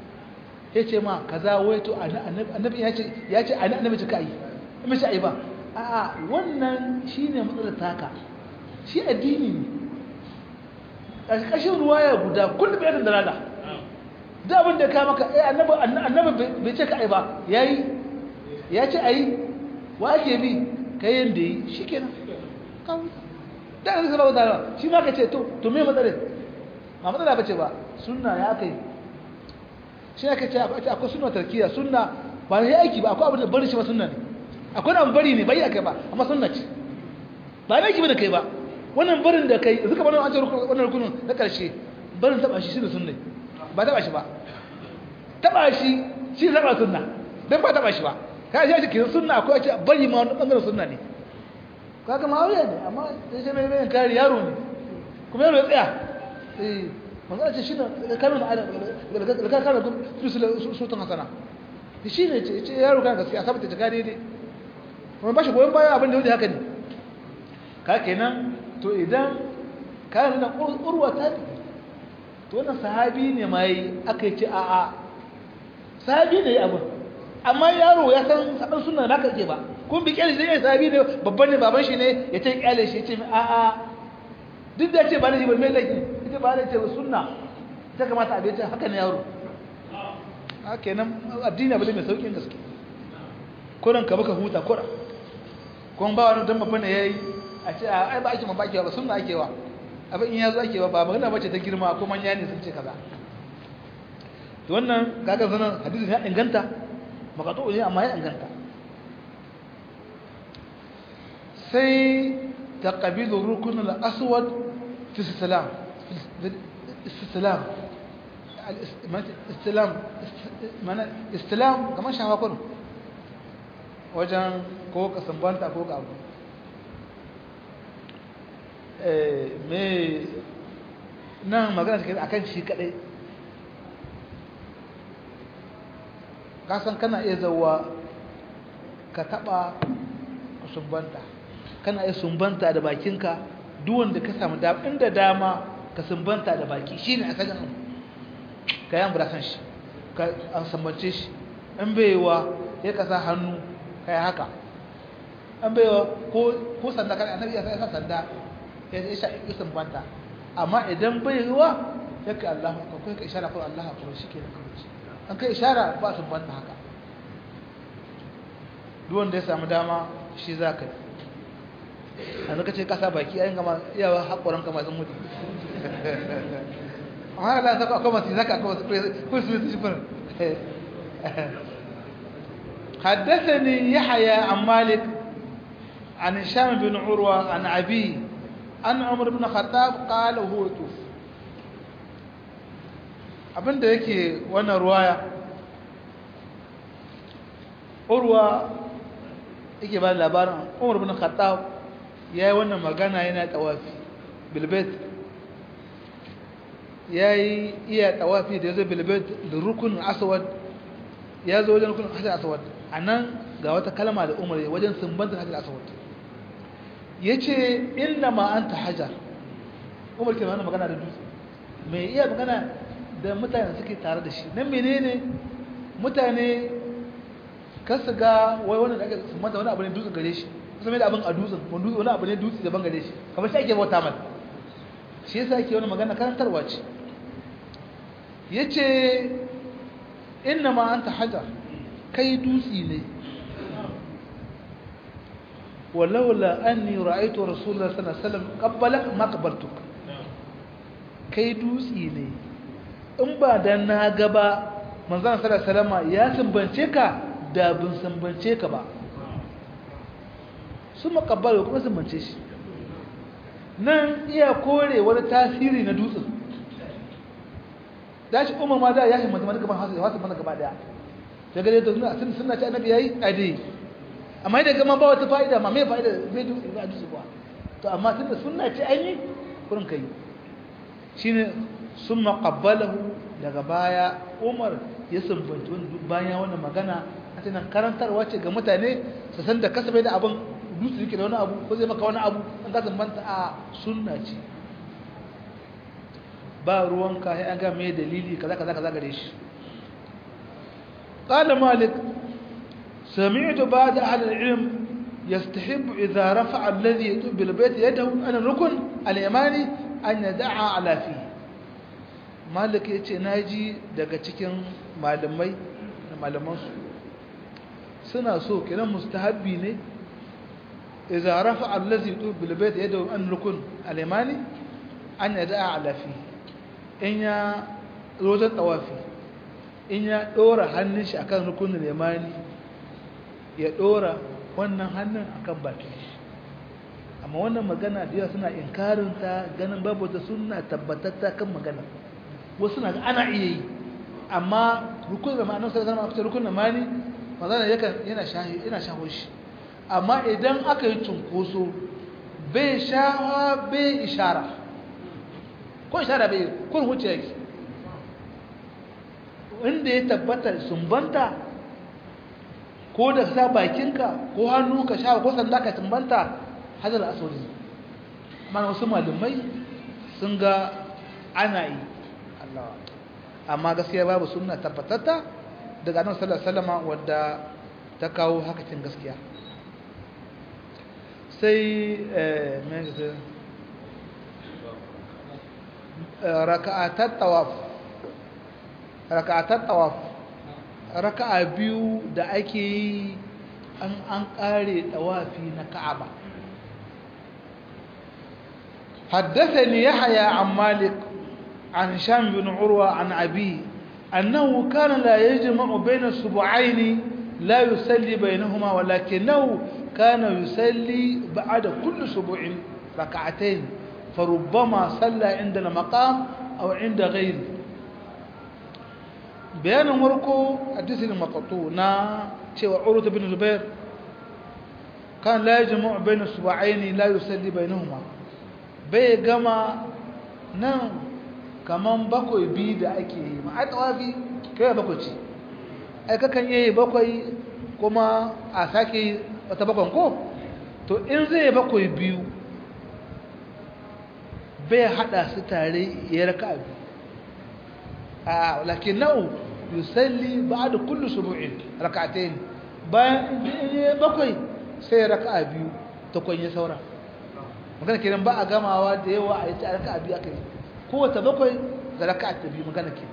ya ce ma kaza wai to annabi ya ce ya ce annabi ce kai mai ce ai ba a'a wannan shine matsalar taka shi addini ne a ƙarshen ruwaya guda kullum ya da dalala da abin da ka maka eh annabi annabi bai ce ka ai ba yayi ya ce ai wa ake bi kai yanda yi shikenan kawai da an zaba da shi ma ka ce to to me matsalar ba matsala bace ba sunna ya kai shi aka ce akwai sunna tarkiya sunna ba ne aiki ba akwai abin da bari shi ba sunna ne akwai abin bari ne bai akai ba amma sunna ce ba ne aiki ba da kai ba wannan barin da kai zuka bana an ce wannan rukunin na karshe barin taba shi shine sunna ba taba shi ba taba shi shi zaba sunna dan ba taba shi ba kai shi kin sunna akwai ce bari ma wannan bangaren sunna ne kaga ma aure ne amma sai mai mai kare yaro ne kuma yaro ya tsaya eh manzo ce shi ne kalmar da ka kana su tun hasana shi ne ce yaro kan gaskiya sabata ta kare dai kuma ba shi goyon baya abin da yau haka ne ka kenan to idan ka nuna urwa ta to wannan sahabi ne mai aka ce a a sahabi ne abin amma yaro ya san saban sunna ba ka ke ba kun bi kyale shi sahabi ne babban ne baban shi ne ya ce kyale shi ya ce a a duk da ce ba ne shi ba mai laifi ita ba da ce ba sunna ta kamata abin ta haka ne yaro a kenan addini abu ne mai saukin gaske kuran ka baka huta kura kuma ba wani don babban ya yi a ce a ai ba ake ma bakewa ba sunna ake wa abin in ya zo ake wa ba magana bace ta girma ko manya ne sun ce kaza to wannan kaga sanan hadisin ya inganta makatu ne amma ya inganta sai taqbilu rukun al-aswad في السلام الاستسلام الاستلام mana istilam kamar shafa kudu wajen ko ka sambanta ko ka abu me nan magana take akan shi kadai kasan kana iya zauwa ka taba sumbanta kana iya sumbanta da bakinka duk wanda ka samu dama inda dama ka sumbanta da baki shine asalin abu ka yi ambura san shi ka an sambance shi an baiwa ya kasa hannu ka yi haka an baiwa ko sanda kan annabi ya sa sanda ya sha ya sumbanta amma idan baiwa ya ka Allah ka kai ka ishara ko Allah ko shi ke da kawai an kai ishara ba sumbanta haka duk wanda ya samu dama shi za ka yi a zaka ce kasa baki ayin gama iyawa haƙoran kama sun mutu amma da zaka akwai masu zaka akwai masu kursu su shifar حدثني يحيى عن مالك عن هشام بن عروة عن أبي عن عمر بن الخطاب قال وهو يطوف abin da yake wannan ruwaya urwa yake ba labarin umar bin khattab ya yi wannan magana yana tawafi bilbet ya yi iya tawafi da ya zo bilbet da rukunin aswad ya zo wajen rukunin hajjar aswad a nan ga wata kalma da umar ya wajen sumbantar hajjar aswad ya ce inna ma an ta hajjar umar ke mana magana da dutse mai iya magana da mutane suke tare da shi nan menene mutane kasu ga wai wani da ake sumbanta wani abu ne dutse gare shi kusa mai da abin a dutsen wani abu ne dutse daban gare shi kamar shi ake bauta mai shi yasa ake wani magana karantarwa ce ya ce inna ma an ta hajar kai dutse ne walaula an ni ra'aitu rasulullah sallallahu alaihi wasallam qabbalak ma qabbaltuk kai dutse ne in ba dan na gaba manzon sallallahu alaihi wasallam ya sumbance ka da bin sumbance ka ba sun makabbalo kuma sumbance shi nan iya kore wani tasiri na dutsen da shi umar ma da ya himmatu mata gaban hasu da hasu mana gaba daya daga da suna sun suna ci annabi yayi ade amma idan gama ba wata fa'ida ma me fa'ida bai dutse ba dutse ba to amma tunda sunna ce aini kurin kai shine summa qabbalahu daga baya Umar ya sumbanci wani bayan wannan magana a cikin karantarwa ce ga mutane su san da kasabe da abin dutse yake da wani abu ko zai maka wani abu an ka sumbanta a sunna ce ba ruwanka sai an ga me dalili kaza kaza kaza gare shi qala malik sami'tu ba'd ahli al-ilm yastahib idha rafa'a alladhi yatub bil bayt yadahu an rukun al-yamani an yada'a ala fi malik yace naji daga cikin malamai da malaman su suna so kiran mustahabbi ne idza rafa'a allazi yutub bil bayt yadahu an rukun al-yamani an yada'a ala fi in ya rojan tawafi in ya dora hannun shi akan rukunin al-yamani ya dora wannan hannun akan bakin shi amma wannan magana da yawa suna inkarin ta ganin babu ta sunna tabbatatta kan magana wasu na ana iya yi amma rukunin da ma'anar sai zama a rukunin mani magana yana yana shaho shi amma idan aka yi cunkoso bai shawa bai ishara ko ishara bai kun wuce yake inda ya tabbata sumbanta ko da sa bakinka ko hannu ka sha ko sanda ka sumbanta hadar asali amma wasu malumai sun ga ana yi Allah amma gaskiya babu sunna tabbatatta daga annabi sallallahu alaihi wasallam wadda ta kawo hakacin gaskiya sai mai raka'atar tawaf raka'atar tawaf raka'a biyu da ake yi an an kare tawafi na ka'aba حدثني يحيى عن مالك عن هشام بن عروة عن أبيه أنه كان لا يجمع بين السبعين لا يصلي بينهما ولكنه كان يصلي بعد كل سبوع ركعتين فربما صلى عند المقام أو عند غيره بيان مركو حديث المقطوع نا تشوى عروة بن زبير كان لا يجمع بين السبعين لا يصلي بينهما bai gama nan kaman bakwai biyu da ake yi ma ai tawafi kai bakwai ce ai kakan yi bakwai kuma a sake wata bakwan ko to in zai bakwai biyu bai hada su tare ya raka biyu a lakin na'u yusalli ba'da kullu subu'in rak'atayn bayan in bakwai sai raka biyu ta kwanye saura magana kenan ba a gamawa da yawa a yi ta raka biyu akai kowace bakwai da raka ta biyu magana ke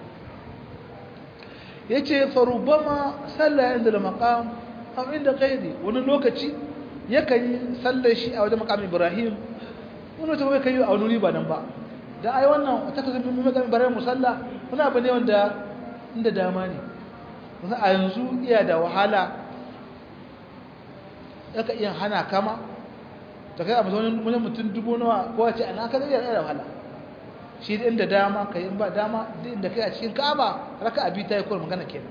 yace farubama sallah inda maqam aw inda ghairi wani lokaci yakan yi sallar shi a wajen maqam Ibrahim wani lokaci bai kai a wani ba nan ba da ai wannan ta kasu mun maqam Ibrahim musalla wani abu ne wanda inda dama ne wasu a yanzu iya da wahala yaka iya hana kama ta kai a mazaunin wani mutum dubu nawa ko wace ana ka zai da wahala shi da inda dama ka yi ba dama inda kai a cikin ka'aba raka abi ta yi kawai magana kenan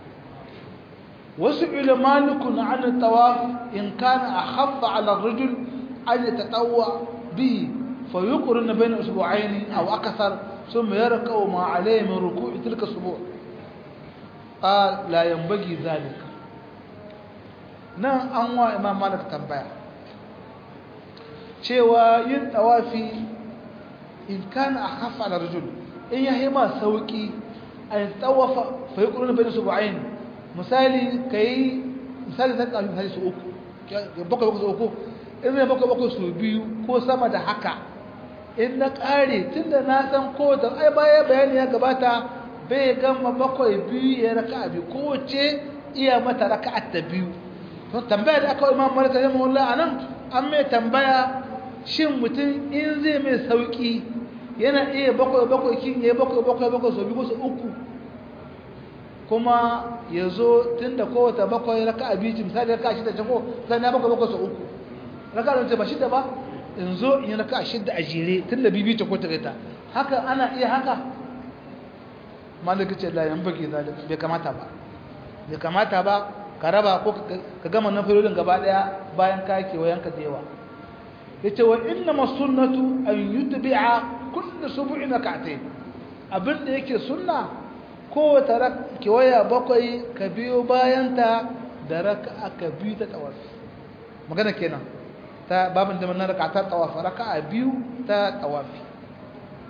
wasu ilmanikun an tawaf in kana a haffa ala rajul an yi taɗawa bihi fa yi ƙurin na bayan usbu'aini a akasar sun mai yara kawo ma alayhi min ruku'i tilka subu قال لا ينبغي ذلك nan an wa imam malik tambaya cewa yin tawafi in kana akhaffa ala rajul in yayi ma sauki ay tawafa fa yaquluna bayna subu'ain misali kai misali zan ka misali su uku bakwai bakwai su uku in ne bakwai bakwai su biyu ko sama da haka in na kare tunda na san ko da ai baya bayani ya gabata bai gama bakwai biyu ya raka biyu kowace iya mata raka ta biyu to tambaya da aka yi imam malik rahimahullah anan an mai tambaya shin mutum in zai mai sauki yana iya bakwai bakwai kin yayi bakwai bakwai bakwai so biyu so uku kuma ya zo tun da kowace bakwai raka biyu misali raka shida jago zan ya bakwai bakwai so uku raka da ba shida ba in zo in yi raka shida a jere tun da bibi ta ko ta gaita haka ana iya haka malaka ce la yan baki zalika bai kamata ba bai kamata ba ka raba ko ka gama na filolin gaba daya bayan ka kewayen ka da yawa yace wa inna masunnatu an yutbi'a kullu subu'in rak'atayn abin da yake sunna ko ta kewaya bakwai ka biyo bayan ta da raka'a ka biyu ta tawafi magana kenan ta babin da nan raka'atar tawafi raka'a biyu ta tawafi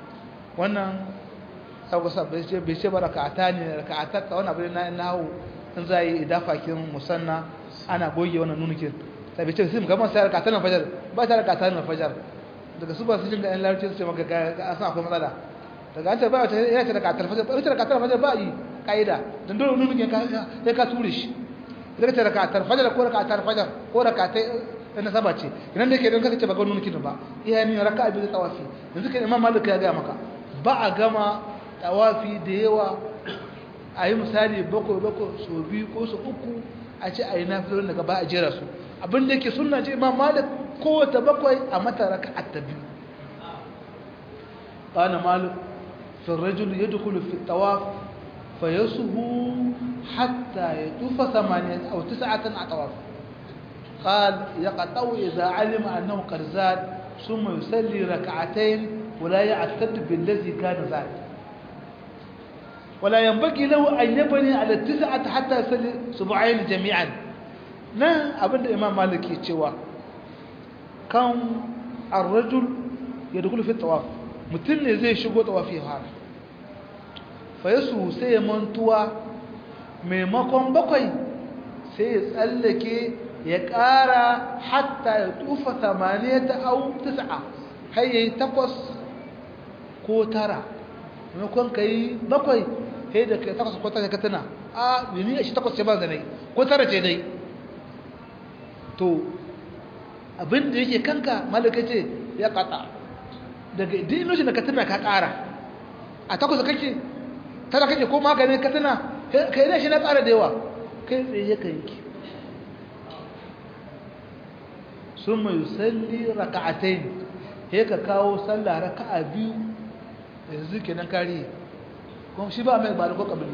wannan sauka sa bai ce bai ce ba raka'ata ne raka'ata ta wani abu na nawo in za yi idafakin musanna ana goge wannan nunukin sabi ce sai mugamman sai rakatar na fajar ba ta rakatar na fajar daga su ba su jin ga yan larabci su ce maka a san akwai matsala daga an ce ba ta ya ce rakatar fajar ba ta rakatar fajar ba yi ka'ida don dole nunukin sai ka ture shi daga ta rakatar fajar ko rakatar fajar ko rakatai na saba ce idan da yake don kaka ce ba ga nunukin ba iya ne raka'a biyu da tawafi yanzu kan imam malik ya ga maka ba a gama tawafi da yawa a yi misali bakwai bakwai so biyu ko so uku a ce a yi nafilon daga ba a jera su abin da yake suna ce imam malik kowace bakwai a mata raka a ta biyu ƙana malik fin rajul ya dukulu fi tawaf fa ya suhu hatta ya tufa samaniya a wata sa'atan a tawaf قال يقطع إذا علم أنه قد زاد ثم يصلي ركعتين ولا يعتد بالذي كان زاد ولا ينبغي له أن يبني على التسعة حتى يصلي سبعين جميعا نا أبدا إمام مالك يتشوى كان الرجل يدخل في الطواف متن زي شغو طوافي هذا فيسو سي منتوى maimakon bakwai sai ya tsallake ya ƙara hatta ya tufa samaniyata au tis'a har yayi takwas ko tara maimakon ka yi bakwai sai da ka takwas ko tara ka tuna a bini a shi takwas ce ba da nai ko tara ce dai to abin da yake kanka malaka ce ya kata daga dinoshi da ka tuna ka ƙara a takwas kake tara kake ko maganin ka tuna ka yi shi na ƙara da yawa kai tsaye ka yanki sun mai salli raka'atain he ka kawo sallah raka'a biyu yanzu kenan kare kuma shi ba mai ba da ko kabili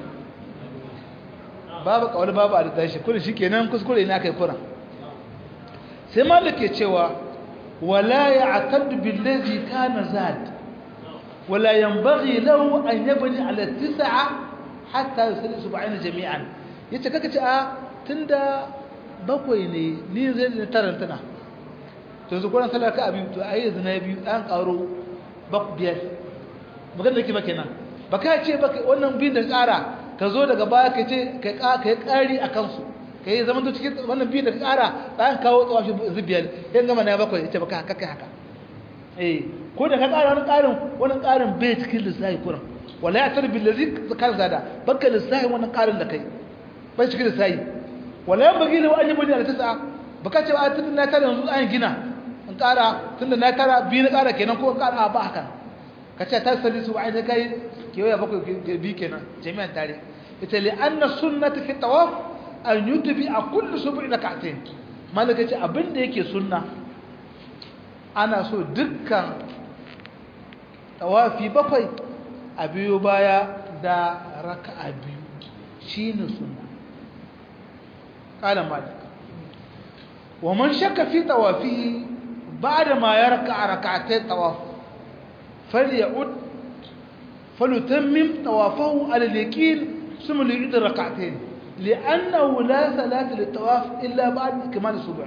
babu kawal babu a da tashi kullum shi kenan kuskure ina kai kuran sai malik ke cewa wala ya'tad billazi kana zad wala yanbaghi lahu an yabni ala tis'a hatta yusalli sub'ana jami'an yace kaka ce a tunda bakwai ne ni zai da tarantana to yanzu kuran sallar ka biyu to ayi yanzu na biyu an karo bak biyar magana da ke ba kenan ba ka ce ba wannan biyun da ƙara ka zo daga baya ka ce ka yi ƙari a kansu ka yi zama cikin wannan biyun da ka ƙara ɗan kawo tsawashi zubiyar yan gama na bakwai ita ba ka haka haka eh ko da ka ƙara wani ƙarin wani ƙarin bai cikin lissafi kuran wala ya tarbi lazi kan zada baka lissafi wannan ƙarin da kai bai cikin lissafi wala yan bagi lawa an yi bani a tasa ba ka ce a tun na tara yanzu an gina in ƙara tun da na tara biyu na ƙara kenan ko ƙara ba haka ka ce ta sali su wa'ai kai kewaya bakwai bi kenan jami'an tare ita li anna sunnati fi tawaf an yutbi a kullu sub'i rak'atayn malaka ce abinda yake sunna ana so dukkan tawafi bakwai a biyo baya da raka'a biyu shine sunna qala malik wa man shakka fi tawafihi ba'da ma yarka rak'atay tawaf فليعد فليتمم طوافه على اليقين ثم ليعيد الركعتين لأنه لا صلاة للطواف إلا بعد كمال السبع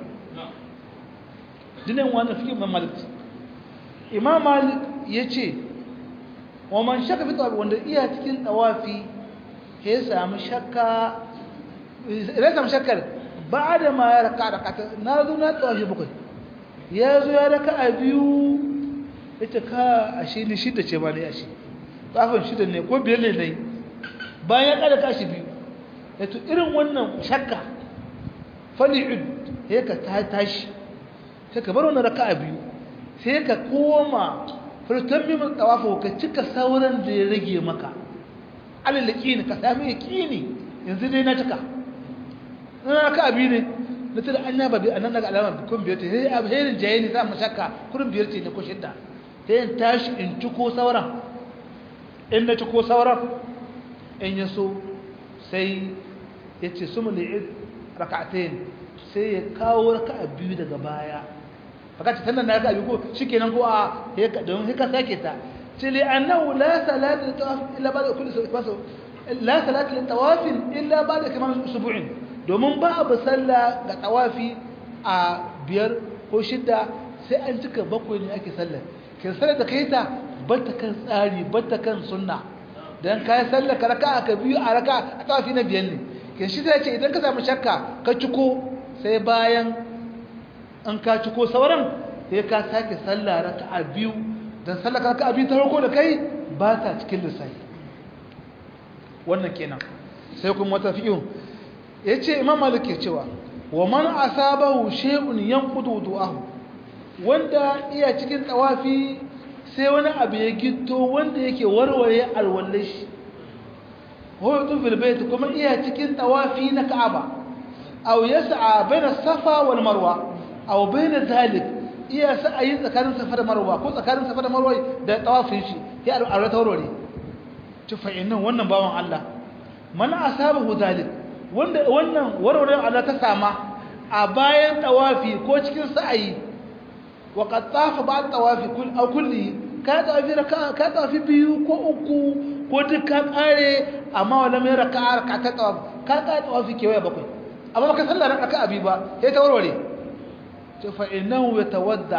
دينين وانا في إمام مالك إمام مالك يجي ومن شك في طواف وانا إيها تكين طوافي هي سام شكا إذا سام شكا بعد ما يركع ركعتين نازو نطوافي بكي يازو يركع أبيو ita ka ashe ni shida ce ba ne ashe kafin shida ne ko biyar ne dai bayan kada kashi biyu yato irin wannan shakka fali'ud sai ka ta tashi sai ka bar wannan raka'a biyu sai ka koma furtan mimin tawafu ka cika sauran da ya rage maka alal yaqini ka sami yaqini yanzu dai na cika na raka'a biyu ne na tada an yaba bi anan daga alama kun biyar ce sai abherin jaye ne za mu shakka kurin biyar ce ne ko shidda sai in tashi in ciko sauran in na ciko sauran in ya so sai ya ce su muli'id raka'atain sai ya kawo raka'a biyu daga baya baka ce sannan na raka'a biyu ko shikenan ko a don haka sake ta ce li annahu la salata litawaf illa ba'da kulli sabato la salata litawaf illa ba'da kaman usbu'in domin ba abu sallah ga tawafi a biyar ko shidda sai an cika bakwai ne ake sallar kin sanar da kai ta bata kan tsari bata kan sunna dan kai sallar ka raka'a ka biyu a raka'a a tawafi na biyan ne kin shi ta ce idan ka samu shakka ka ciko sai bayan an ka ciko sauran sai ka sake sallah raka'a biyu dan sallah raka'a biyu ta farko da kai ba ta cikin lissafi wannan kenan sai kuma wata fi'in yace imam malik ya cewa wa man asabahu shay'un yanqudu du'ahu wanda iya cikin tawafi sai wani abu ya gitto wanda yake warware alwallashi hudu fil bait kuma iya cikin tawafi na ka'aba aw yas'a baina safa wal marwa aw baina zalik iya sa'ayi tsakanin safa da marwa ko tsakanin safa da marwa da tawafin shi ya alwala tawarware tufa innan wannan bawan Allah man asabahu zalik wanda wannan warware Allah ta sama a bayan tawafi ko cikin sa'ayi wa qad tafa ba'd tawafi kull aw kulli ka tawafi raka ka tawafi biyu ko uku ko duk ka kare amma wala mai raka'a raka ta tawafi ka ka tawafi kewaye bakwai amma baka sallar raka abi ba sai ta warware to fa innahu yatawadda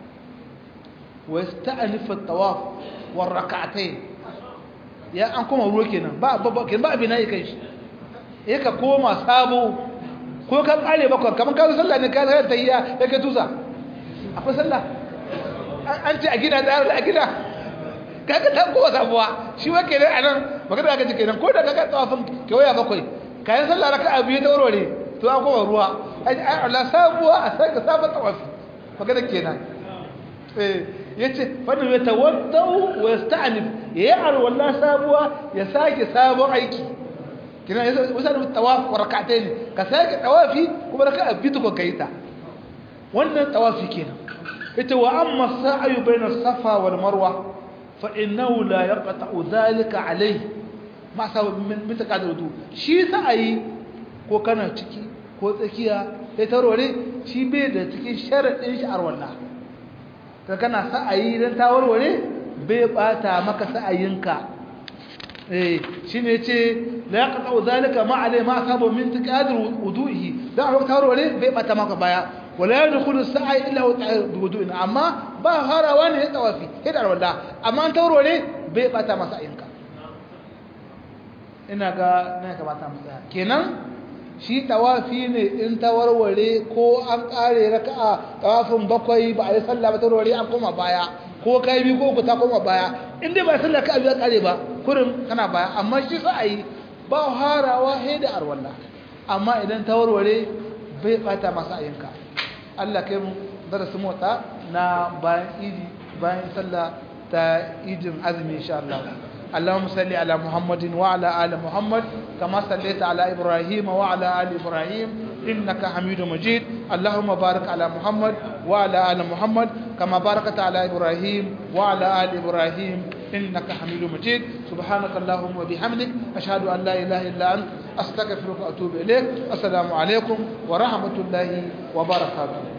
wa yasta'nif at-tawaf war rak'atayn ya an koma ruwa kenan ba ba kenan ba abin yi kai shi eh ka koma sabo ko ka kare bakwai kamar ka sallah ne ka zai tayya ya kai tusa akwai sallah an ce a gida da a gida kaga ta kowa sabuwa shi wa kenan anan magana ka ji kenan ko da kaga tsawafin kewaya bakwai kayan sallah raka'a biyu ta warware to an koma ruwa ai Allah sabuwa a saka sabon tawafi magana kenan eh yace fa ya tawaddau wa yasta'nif yayi alwala sabuwa ya sake sabon aiki kina yasa wasa da tawaf wa rak'atayn ka sake tawafi kuma raka'a biyu ko kaita wannan tawafi kenan yace wa amma sa'yu bayna safa wal marwa fa innahu la yaqta'u dhalika alayhi ma sabab min mitaqad wudu shi sa'ayi ko kana ciki ko tsakiya sai tarore shi bai da cikin sharadin shi arwalla ka kana sa'ayi dan tawarware bai bata maka sa'ayinka eh shine yace la yaqta'u dhalika ma alayhi ma sabab min taqad wudu'ihi dan tawarware bai bata maka baya wala yadkhulu as-sa'i illa wudu'in amma ba harawa ne ya tawafi hidar walla amma an tawarware bai bata masa ayinka ina ga na kamata mu tsaya kenan shi tawafi ne in tawarware ko an kare raka'a tawafin bakwai ba a yi sallah ba tawarware an koma baya ko kai bi ko ku ta koma baya in dai ba sallah ka biya kare ba kurin kana baya amma shi sa ayi ba harawa hidar arwalla amma idan tawarware bai bata masa ayinka Allah kai mu darasin mota na bayan idi bayan sallah ta idin azumi insha Allah اللهم صل على محمد وعلى آل محمد كما صليت على إبراهيم وعلى آل إبراهيم إنك حميد مجيد اللهم بارك على محمد وعلى آل محمد كما باركت على إبراهيم وعلى آل إبراهيم إنك حميد مجيد سبحانك اللهم وبحمدك أشهد أن لا إله إلا أنت أستغفرك وأتوب إليك السلام عليكم ورحمة الله وبركاته